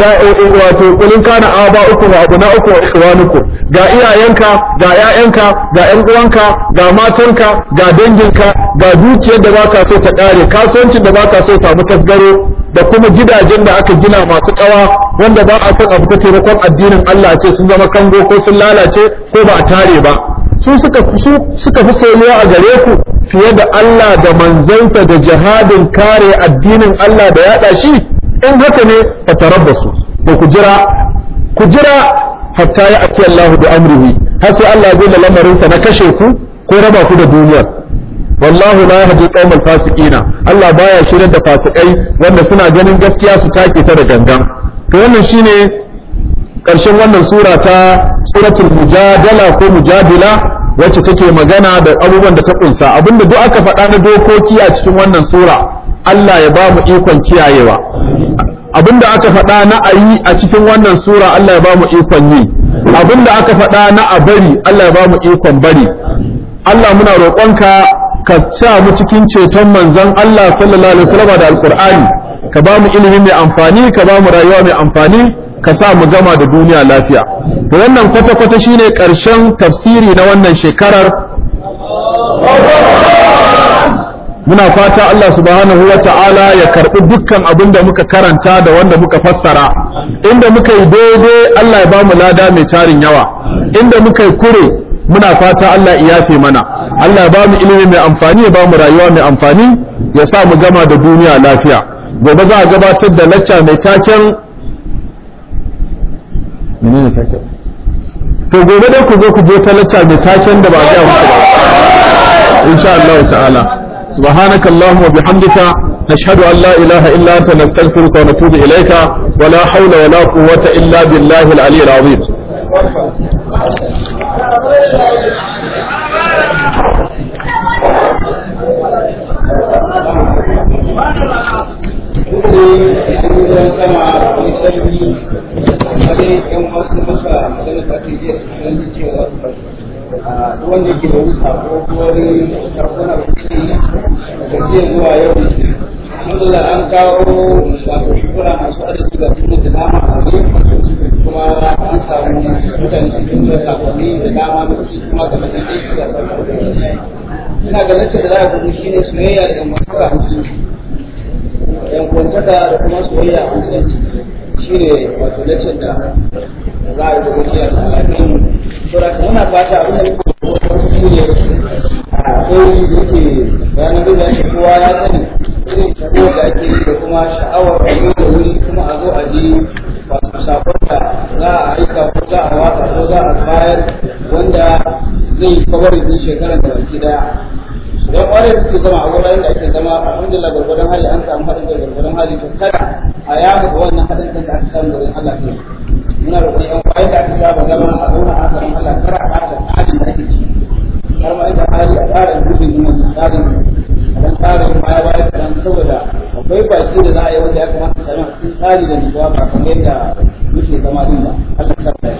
wato kulin kana aba uku wa abu na uku wa ikhwanukum ga iyayenka ga ƴaƴanka ga ƴan uwanka ga matanka ga danginka ga dukiyar da baka so ta kare kasuwancin da baka so samu tasgaro da kuma gidajen da aka gina masu kawa wanda ba a son abu ta taimakon addinin Allah ce sun zama kango ko sun lalace ko ba a tare ba su suka su suka fi soyuwa a gare ku fiye da Allah da manzansa da jihadin kare addinin Allah da yada shi in haka ne fa tarabbasu to ku jira ku jira hatta ya ati Allah bi amrihi har sai Allah zai da lamarin sa na kashe ku ko raba ku da duniyar wallahu la yahdi qaumal fasiqina Allah baya shirar da fasikai wanda suna ganin gaskiya su take ta da gangan to wannan shine karshen wannan sura ta suratul mujadala ko mujadila wacce take magana da abubuwan da ta kunsa abinda duk aka faɗa na dokoki a cikin wannan sura Allah ya ba mu ikon kiyayewa abinda aka faɗa na ayi a cikin wannan sura Allah ya ba mu ikon yi abinda aka faɗa na a bari Allah ya ba mu ikon bari Allah muna roƙonka ka sa mu cikin ceton manzon Allah sallallahu alaihi wasallam da alqur'ani ka ba mu ilimi mai amfani ka ba mu rayuwa mai amfani ka sa mu gama da duniya lafiya da wannan kwata-kwata shine ƙarshen tafsiri na wannan shekarar muna fata Allah subhanahu wa ta'ala ya karɓi dukkan abin da muka karanta da wanda muka fassara inda muka yi daidai Allah ya ba mu lada mai tarin yawa inda muka yi kure muna fata Allah ya yafe mana Allah ya ba mu ilimi mai amfani ya ba mu rayuwa mai amfani ya sa mu gama da duniya lafiya gobe za a gabatar da lacca mai taken menene taken to gobe dai ku zo ku je ta lacca mai taken da ba a ga muku ba insha Allah ta'ala سبحانك اللهم وبحمدك نشهد أن لا إله إلا أنت نستغفرك ونتوب إليك ولا حول ولا قوة إلا بالله العلي العظيم wanda ke da wani sako ko wani sako na kuce da ke zuwa yau alhamdulillah an kawo wato shukura masu arziki ga tuni da dama a wani kuma an samu mutane cikin da sakonni da dama da su kuma da mutum aiki da sakonni ina ga nace da za a gudu shi ne soyayya da masu musulunci yan kwantaka da kuma soyayya a musulunci shi ne wato nace da za a yi da gudu da alaƙin saboda muna fata abin da muke shi ne akwai da yake bayanan da yake kowa ya sani irin shako da ake yi da kuma sha'awar a da wuri kuma a zo a ji wato sakon da za a aika ko za a wata ko za a bayar wanda zai kawar da shekarar da baki daya don ƙwarai da suke zama a wuraren da ake zama alhamdulillah gwargwadon hali an samu haɗin kai gwargwadon hali to kada a yamu wannan haɗin kai da aka samu wurin Allah ne muna roƙon yan kwaye da aka saba zama a zauna a samu Allah kar a ɓata tsarin da ake ci har ma inda hali a tsara gudun yin wannan tsarin a dan tsarin baya baya kaɗan saboda akwai baki da za a yi wanda ya kamata sami a cikin tsari da nutsuwa ba kamar yadda muke zama din ba Allah sa ta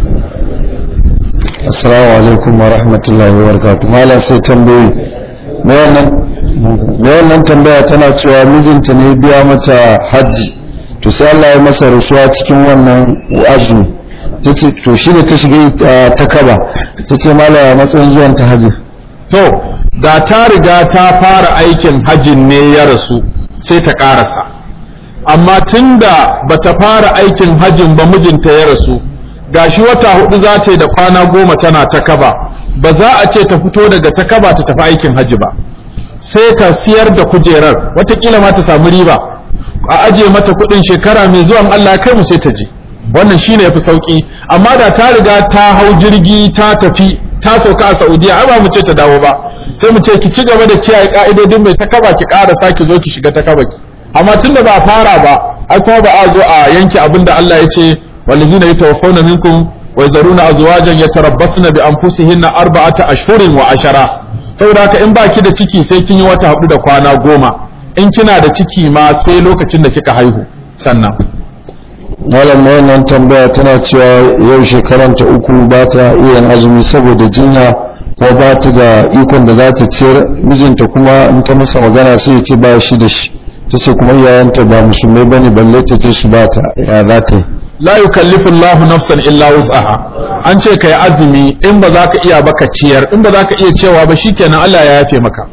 Assalamu alaikum wa rahmatullahi wa barakatuh. Malam sai tambayi. Me wannan me wannan tambaya tana cewa mijinta ne biya mata hajji to sai Allah ya masa rasuwa cikin wannan azumi tace to shi da ta shiga ta kaba tace malaya matsayin zuwan ta haji to da ta riga ta fara aikin hajjin ne ya rasu sai ta karasa amma tunda bata fara aikin hajjin ba mijinta ya rasu gashi wata hudu za ta yi da kwana goma tana ta kaba ba za a ce ta fito daga ta kaba ta tafi aikin hajji ba sai ta siyar da kujerar watakila ma ta samu riba a aje mata kudin shekara mai zuwan Allah kai mu sai ta je wannan shine yafi sauki amma da ta riga ta hau jirgi ta tafi ta sauka a Saudiya ai ba mu ce ta dawo ba sai mu ce ki ci gaba da kiyaye ka'idodin mai ta kaba ki ƙara saki zo ki shiga ta kaba ki amma tunda ba fara ba ai kuma ba a zo a yanke abinda Allah ya ce wallazina yatawaffawna minkum wa yazaruna azwajan yatarabbasna bi anfusihinna arba'ata ashhurin wa ashara saboda haka in baki da ciki sai kin yi wata hudu da kwana goma in kina da ciki ma sai lokacin da kika haihu sannan malam wannan tambaya tana cewa yau shekaranta uku ba ta iya yin azumi saboda jinya ko ba ta da ikon da za ta ciyar mijinta kuma in ta masa magana sai ya ce ba shi da shi ta ce kuma iyayenta ba musulmai bane balle ta ce su ba ta ya za ta yi la yukallifu Allahu nafsan illa wus'aha an ce kai azumi in ba za ka iya ba ka ciyar in ba za ka iya cewa ba shikenan Allah ya yafe maka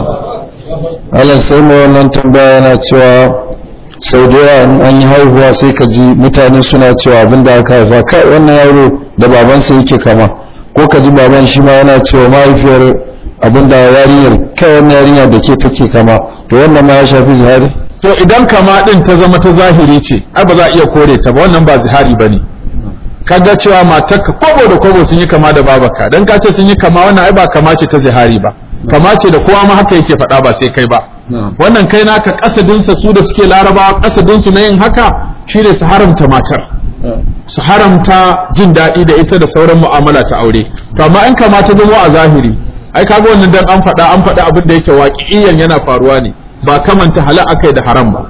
Allah sai mu wannan tambaya yana cewa sau da yawa an yi haihuwa sai ka ji mutane suna cewa abin da aka haifa kai wannan yaro da babansa yake kama ko ka ji baban shi ma yana cewa mahaifiyar abin da yarinyar kai wannan yarinya da ke take kama to wannan ma ya shafi zihari to idan kama din ta zama ta zahiri ce ai ba za a iya kore ta ba wannan ba zihari bane kaga cewa matarka kobo da kobo sun yi kama da babaka dan ka ce sun yi kama wannan ai ba kama ce ta zihari ba kama ce da kowa ma haka yake faɗa ba sai kai ba wannan kai naka kasadinsa su da suke larabawa kasadinsu na yin haka shine su haramta matar su haramta jin daɗi da ita da sauran mu'amala ta aure to amma in kama ta zama a zahiri ai kaga wannan dan an faɗa an faɗa abin da yake waƙi'iyan yana faruwa ne ba kamanta hala akai da haram ba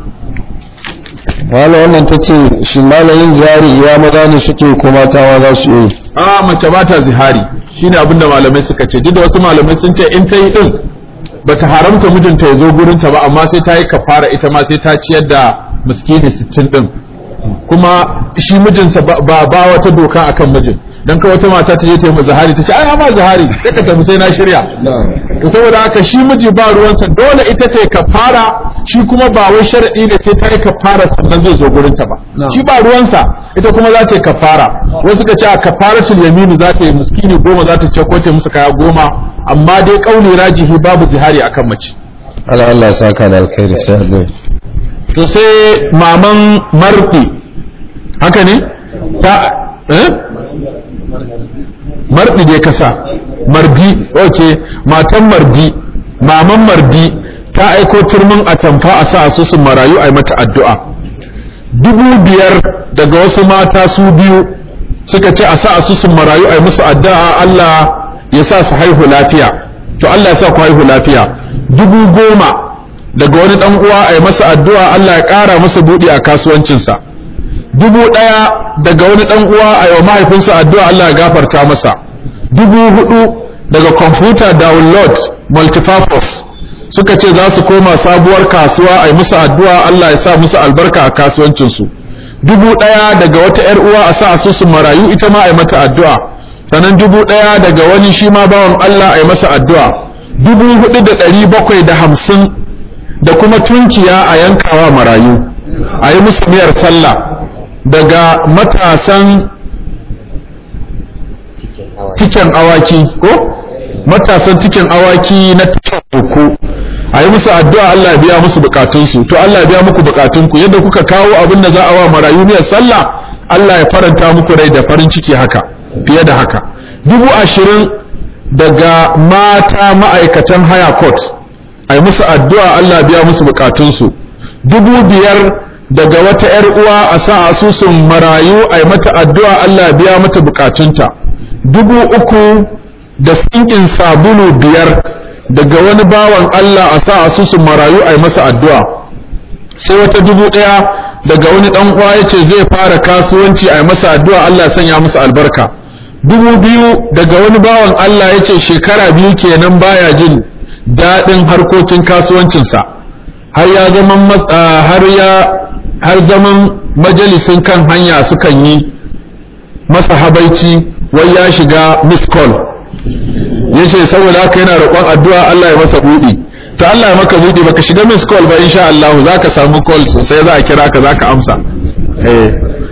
wala wannan ta ce shi malayin zihari ya maza ne suke ko mata ma za su yi a mace ba ta zihari shine abin da malamai suka ce duk da wasu malamai sun ce in ta yi din bata haramta mijinta ya zo gurinta ba amma sai ta yi kafara ita ma sai ta ciyar da miskini sittin din kuma shi mijinsa ba ba wata doka akan mijin dan ka wata mata ta je ta yi zahari ta ce ai ma zahari sai ka tafi sai na shirya to saboda haka shi miji ba ruwansa dole ita ta yi kafara shi kuma ba wai sharadi ne sai ta yi kafara sannan zai zo gurinta ba shi ba ruwansa ita kuma za ta yi kafara wasu ka ce a kafaratul yamini za ta yi miskini goma za ta ce ko ta musu kaya goma amma dai kauli rajihi babu zihari akan mace Allah Allah saka da alkhairi sai Allah to sai maman mardi haka ne ta eh mardi dai kasa mardi okay matan mardi maman mardi ta aiko turmin atamfa a sa asusun marayu a yi mata addu'a dubu biyar daga wasu mata su biyu suka ce a sa asusun marayu a yi musu addu'a Allah ya sa su haihu lafiya to Allah ya sa ku haihu lafiya dubu goma daga wani dan uwa a yi masa addu'a Allah ya ƙara masa buɗi a kasuwancinsa dubu ɗaya daga wani dan uwa a yi wa mahaifinsa addu'a Allah ya gafarta masa dubu hudu daga computer download multipurpose suka ce za su koma sabuwar kasuwa a yi musu addu'a Allah ya sa musu albarka a kasuwancinsu dubu ɗaya daga wata ‘yar uwa a sa asusun marayu ita ma a yi mata addu'a sannan dubu ɗaya daga wani shi ma bawan Allah a yi masa addu'a dubu hudu da ɗari bakwai da hamsin da kuma tunkiya a yankawa marayu a yi musu miyar sallah daga matasan tiken awaki ko matasan tiken awaki na tiken uku a yi musu addu'a Allah ya biya musu bukatunsu to Allah ya biya muku bukatunku yadda kuka kawo abin da za a wa marayu miyar sallah Allah ya faranta muku rai da farin ciki haka fiye da haka dubu ashirin daga mata ma'aikatan haya court a yi musu addu'a Allah biya musu bukatunsu dubu biyar daga wata ‘yar uwa a sa asusun marayu a yi mata addu'a Allah biya mata bukatunta dubu uku da tsinkin sabulu biyar daga wani bawan Allah a sa asusun marayu a yi masa addu'a sai wata dubu ɗaya daga wani ɗan uwa ya ce zai fara kasuwanci a yi masa addu'a Allah sanya masa albarka dubu biyu daga wani bawan Allah ya ce shekara biyu kenan baya jin daɗin harkokin kasuwancinsa har ya zama har ya har zaman majalisin kan hanya sukan yi masa habaici wai ya shiga miss call yace saboda haka yana roƙon addu'a Allah ya masa buɗi to Allah ya maka buɗi baka shiga miss call ba insha Allah zaka samu call sosai za a kira ka zaka amsa eh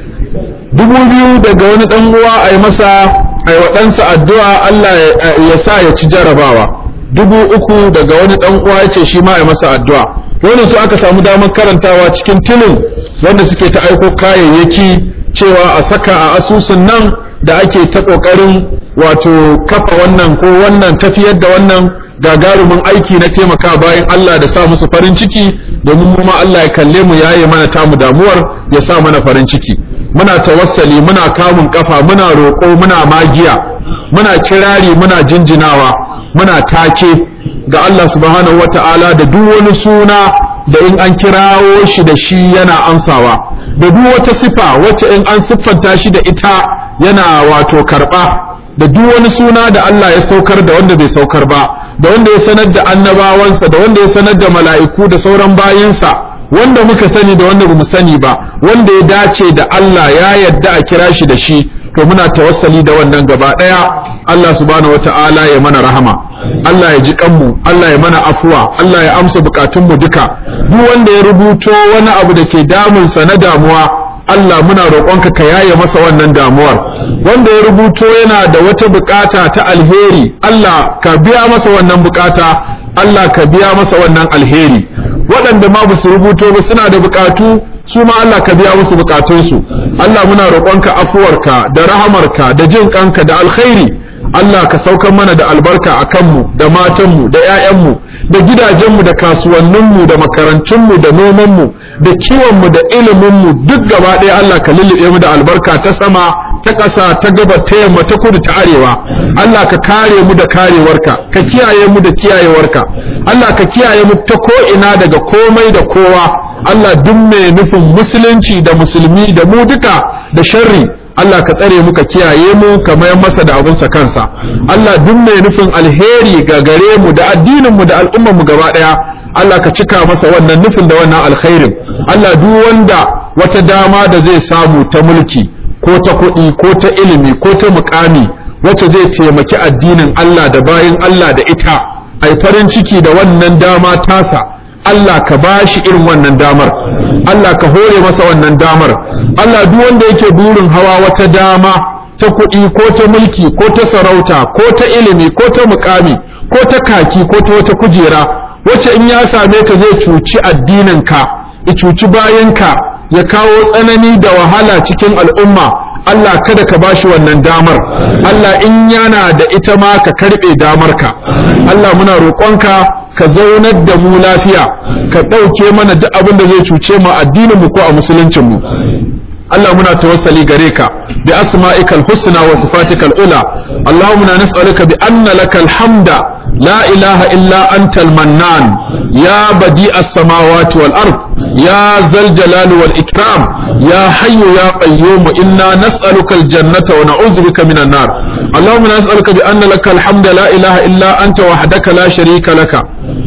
dubu biyu daga wani dan uwa ai masa ai wa ɗansa addu'a Allah ya sa ya ci jarabawa dubu uku daga wani dan uwa yace shi ma ai masa addu'a wannan su aka samu damar karantawa cikin tilin wanda suke ta aiko kayayyaki cewa a saka a asusun nan da ake ta kokarin wato kafa wannan ko wannan tafiyar da wannan gagarumin aiki na taimaka bayan Allah da sa musu farin ciki domin mu ma Allah ya kalle mu yaye mana tamu damuwar ya sa mana farin ciki muna tawassali muna kamun kafa muna roƙo muna magiya muna kirari muna jinjinawa muna take ga Allah subhanahu wata'ala da duk wani suna da in an kirawo shi da shi yana amsawa da duk wata sifa wacce in an siffanta shi da ita yana wato karba da duk wani suna da Allah ya saukar da wanda bai saukar ba da wanda ya sanar da annabawansa da wanda ya sanar da mala'iku da sauran bayinsa wanda muka sani da wanda bamu sani ba wanda ya dace da Allah ya yadda a kira shi da shi to muna tawassali da wannan gaba daya Allah subhanahu wataala ya mana rahama Allah ya ji kanmu Allah ya mana afuwa Allah ya amsa bukatunmu duka duk wanda ya rubuto wani abu da ke damunsa na damuwa Allah muna roƙonka ka yaye masa wannan damuwar wanda ya rubuto yana da wata bukata ta alheri Allah ka biya masa wannan bukata Allah ka biya masa wannan alheri waɗanda ma ba su rubuto ba suna da bukatu su ma Allah ka biya musu bukatunsu Allah muna roƙonka afuwarka da rahamarka da jin kanka da alkhairi Allah ka saukar mana da albarka a kanmu da matanmu da 'ya'yanmu da gidajenmu da kasuwanninmu da makarantunmu da nomanmu da kiwonmu da iliminmu duk gaba ɗaya Allah ka lullube mu da albarka ta sama ta ƙasa ta gaba ta yamma ta kudu ta arewa Allah ka kare mu da karewarka ka kiyaye mu da kiyayewarka Allah ka kiyaye mu ta ko'ina daga komai da kowa Allah duk mai nufin musulunci da musulmi da mu duka da sharri Allah ka tsare mu ka kiyaye mu ka mayar masa da abunsa kansa Allah duk mai nufin alheri ga gare mu da addinin mu da al'ummar mu gaba daya Allah ka cika masa wannan nufin da wannan alkhairin Allah duk wanda wata dama da zai samu ta mulki ko ta kuɗi ko ta ilimi ko ta mukami wacce zai taimaki addinin Allah da bayin Allah da ita ai farin ciki da wannan dama tasa Allah ka ba shi irin wannan damar Allah ka hore masa wannan damar Allah duk wanda yake burin hawa wata dama ta kuɗi ko ta mulki ko ta sarauta ko ta ilimi ko ta mukami ko ta kaki ko ta wata kujera wacce in ya same ta zai cuci addininka ya cuci bayanka ya kawo tsanani da wahala cikin al'umma Allah kada ka bashi wannan damar Allah in yana da ita ma ka karɓe damarka Allah muna roƙonka ka zaunar da mu lafiya ka ɗauke mana duk abin da zai cuce mu addinin mu ko a musuluncin mu Allah muna tawassali gare ka bi asma'ikal husna wa sifatikal ula Allahumma nas'aluka bi anna lakal hamda la ilaha illa antal mannan ya badi as-samawati wal ard ya zal jalal wal ikram ya hayyu ya qayyum inna nas'aluka al jannata wa na'udhu bika minan nar Allahumma nas'aluka bi anna lakal hamda la ilaha illa anta wahdaka la sharika laka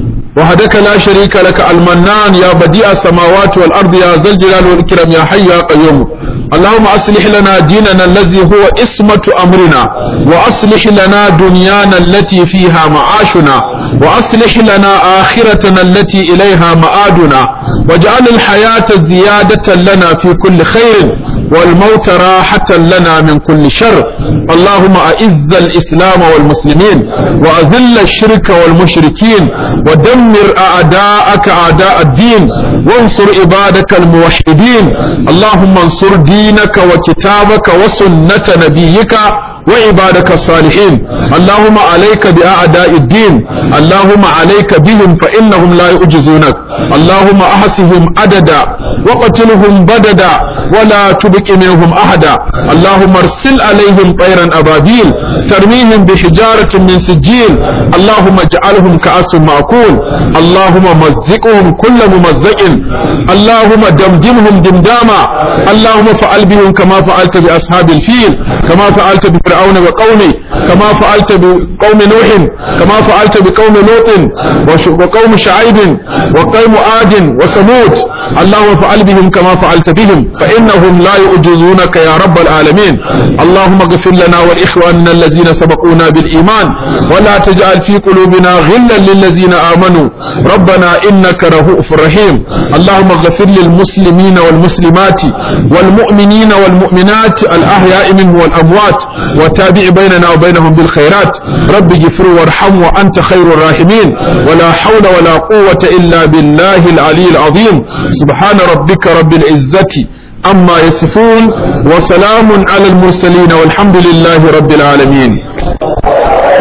وحدك لا شريك لك المنان يا بديع السماوات والأرض يا ذا الجلال والإكرام يا حي يا قيوم اللهم أصلح لنا ديننا الذي هو اسمة أمرنا وأصلح لنا دنيانا التي فيها معاشنا وأصلح لنا آخرتنا التي إليها مآدنا واجعل الحياة زيادة لنا في كل خير والموت راحة لنا من كل شر اللهم أعز الإسلام والمسلمين وأذل الشرك والمشركين ودمر أعداءك أعداء الدين وانصر عبادك الموحدين اللهم انصر دينك وكتابك وسنة نبيك وعبادك الصالحين اللهم عليك بأعداء الدين اللهم عليك بهم فإنهم لا يعجزونك اللهم أحسهم عددا وقتلهم بددا ولا تبق منهم أحدا اللهم ارسل عليهم طيرا أبابيل ترميهم بحجارة من سجيل اللهم اجعلهم كأس معقول اللهم مزقهم كل ممزق اللهم دمدمهم دمداما اللهم فعل بهم كما فعلت بأصحاب الفيل كما فعلت بفرعون فرعون وقومه كما فعلت بقوم نوح كما فعلت بقوم لوط وش- وقوم شعيب وقوم عاد وثمود اللهم فعل بهم كما فعلت بهم فإنهم لا يعجزونك يا رب العالمين اللهم اغفر لنا ولإخواننا الذين سبقونا بالإيمان ولا تجعل في قلوبنا غلا للذين آمنوا ربنا إنك رؤوف رحيم اللهم اغفر للمسلمين والمسلمات والمؤمنين والمؤمنات الأحياء منهم والأموات وتابع بيننا وبينهم بالخيرات رب اغفر وارحم وأنت خير الراحمين ولا حول ولا قوة إلا بالله العلي العظيم سبحان ربك رب العزة أما يصفون وسلام على المرسلين والحمد لله رب العالمين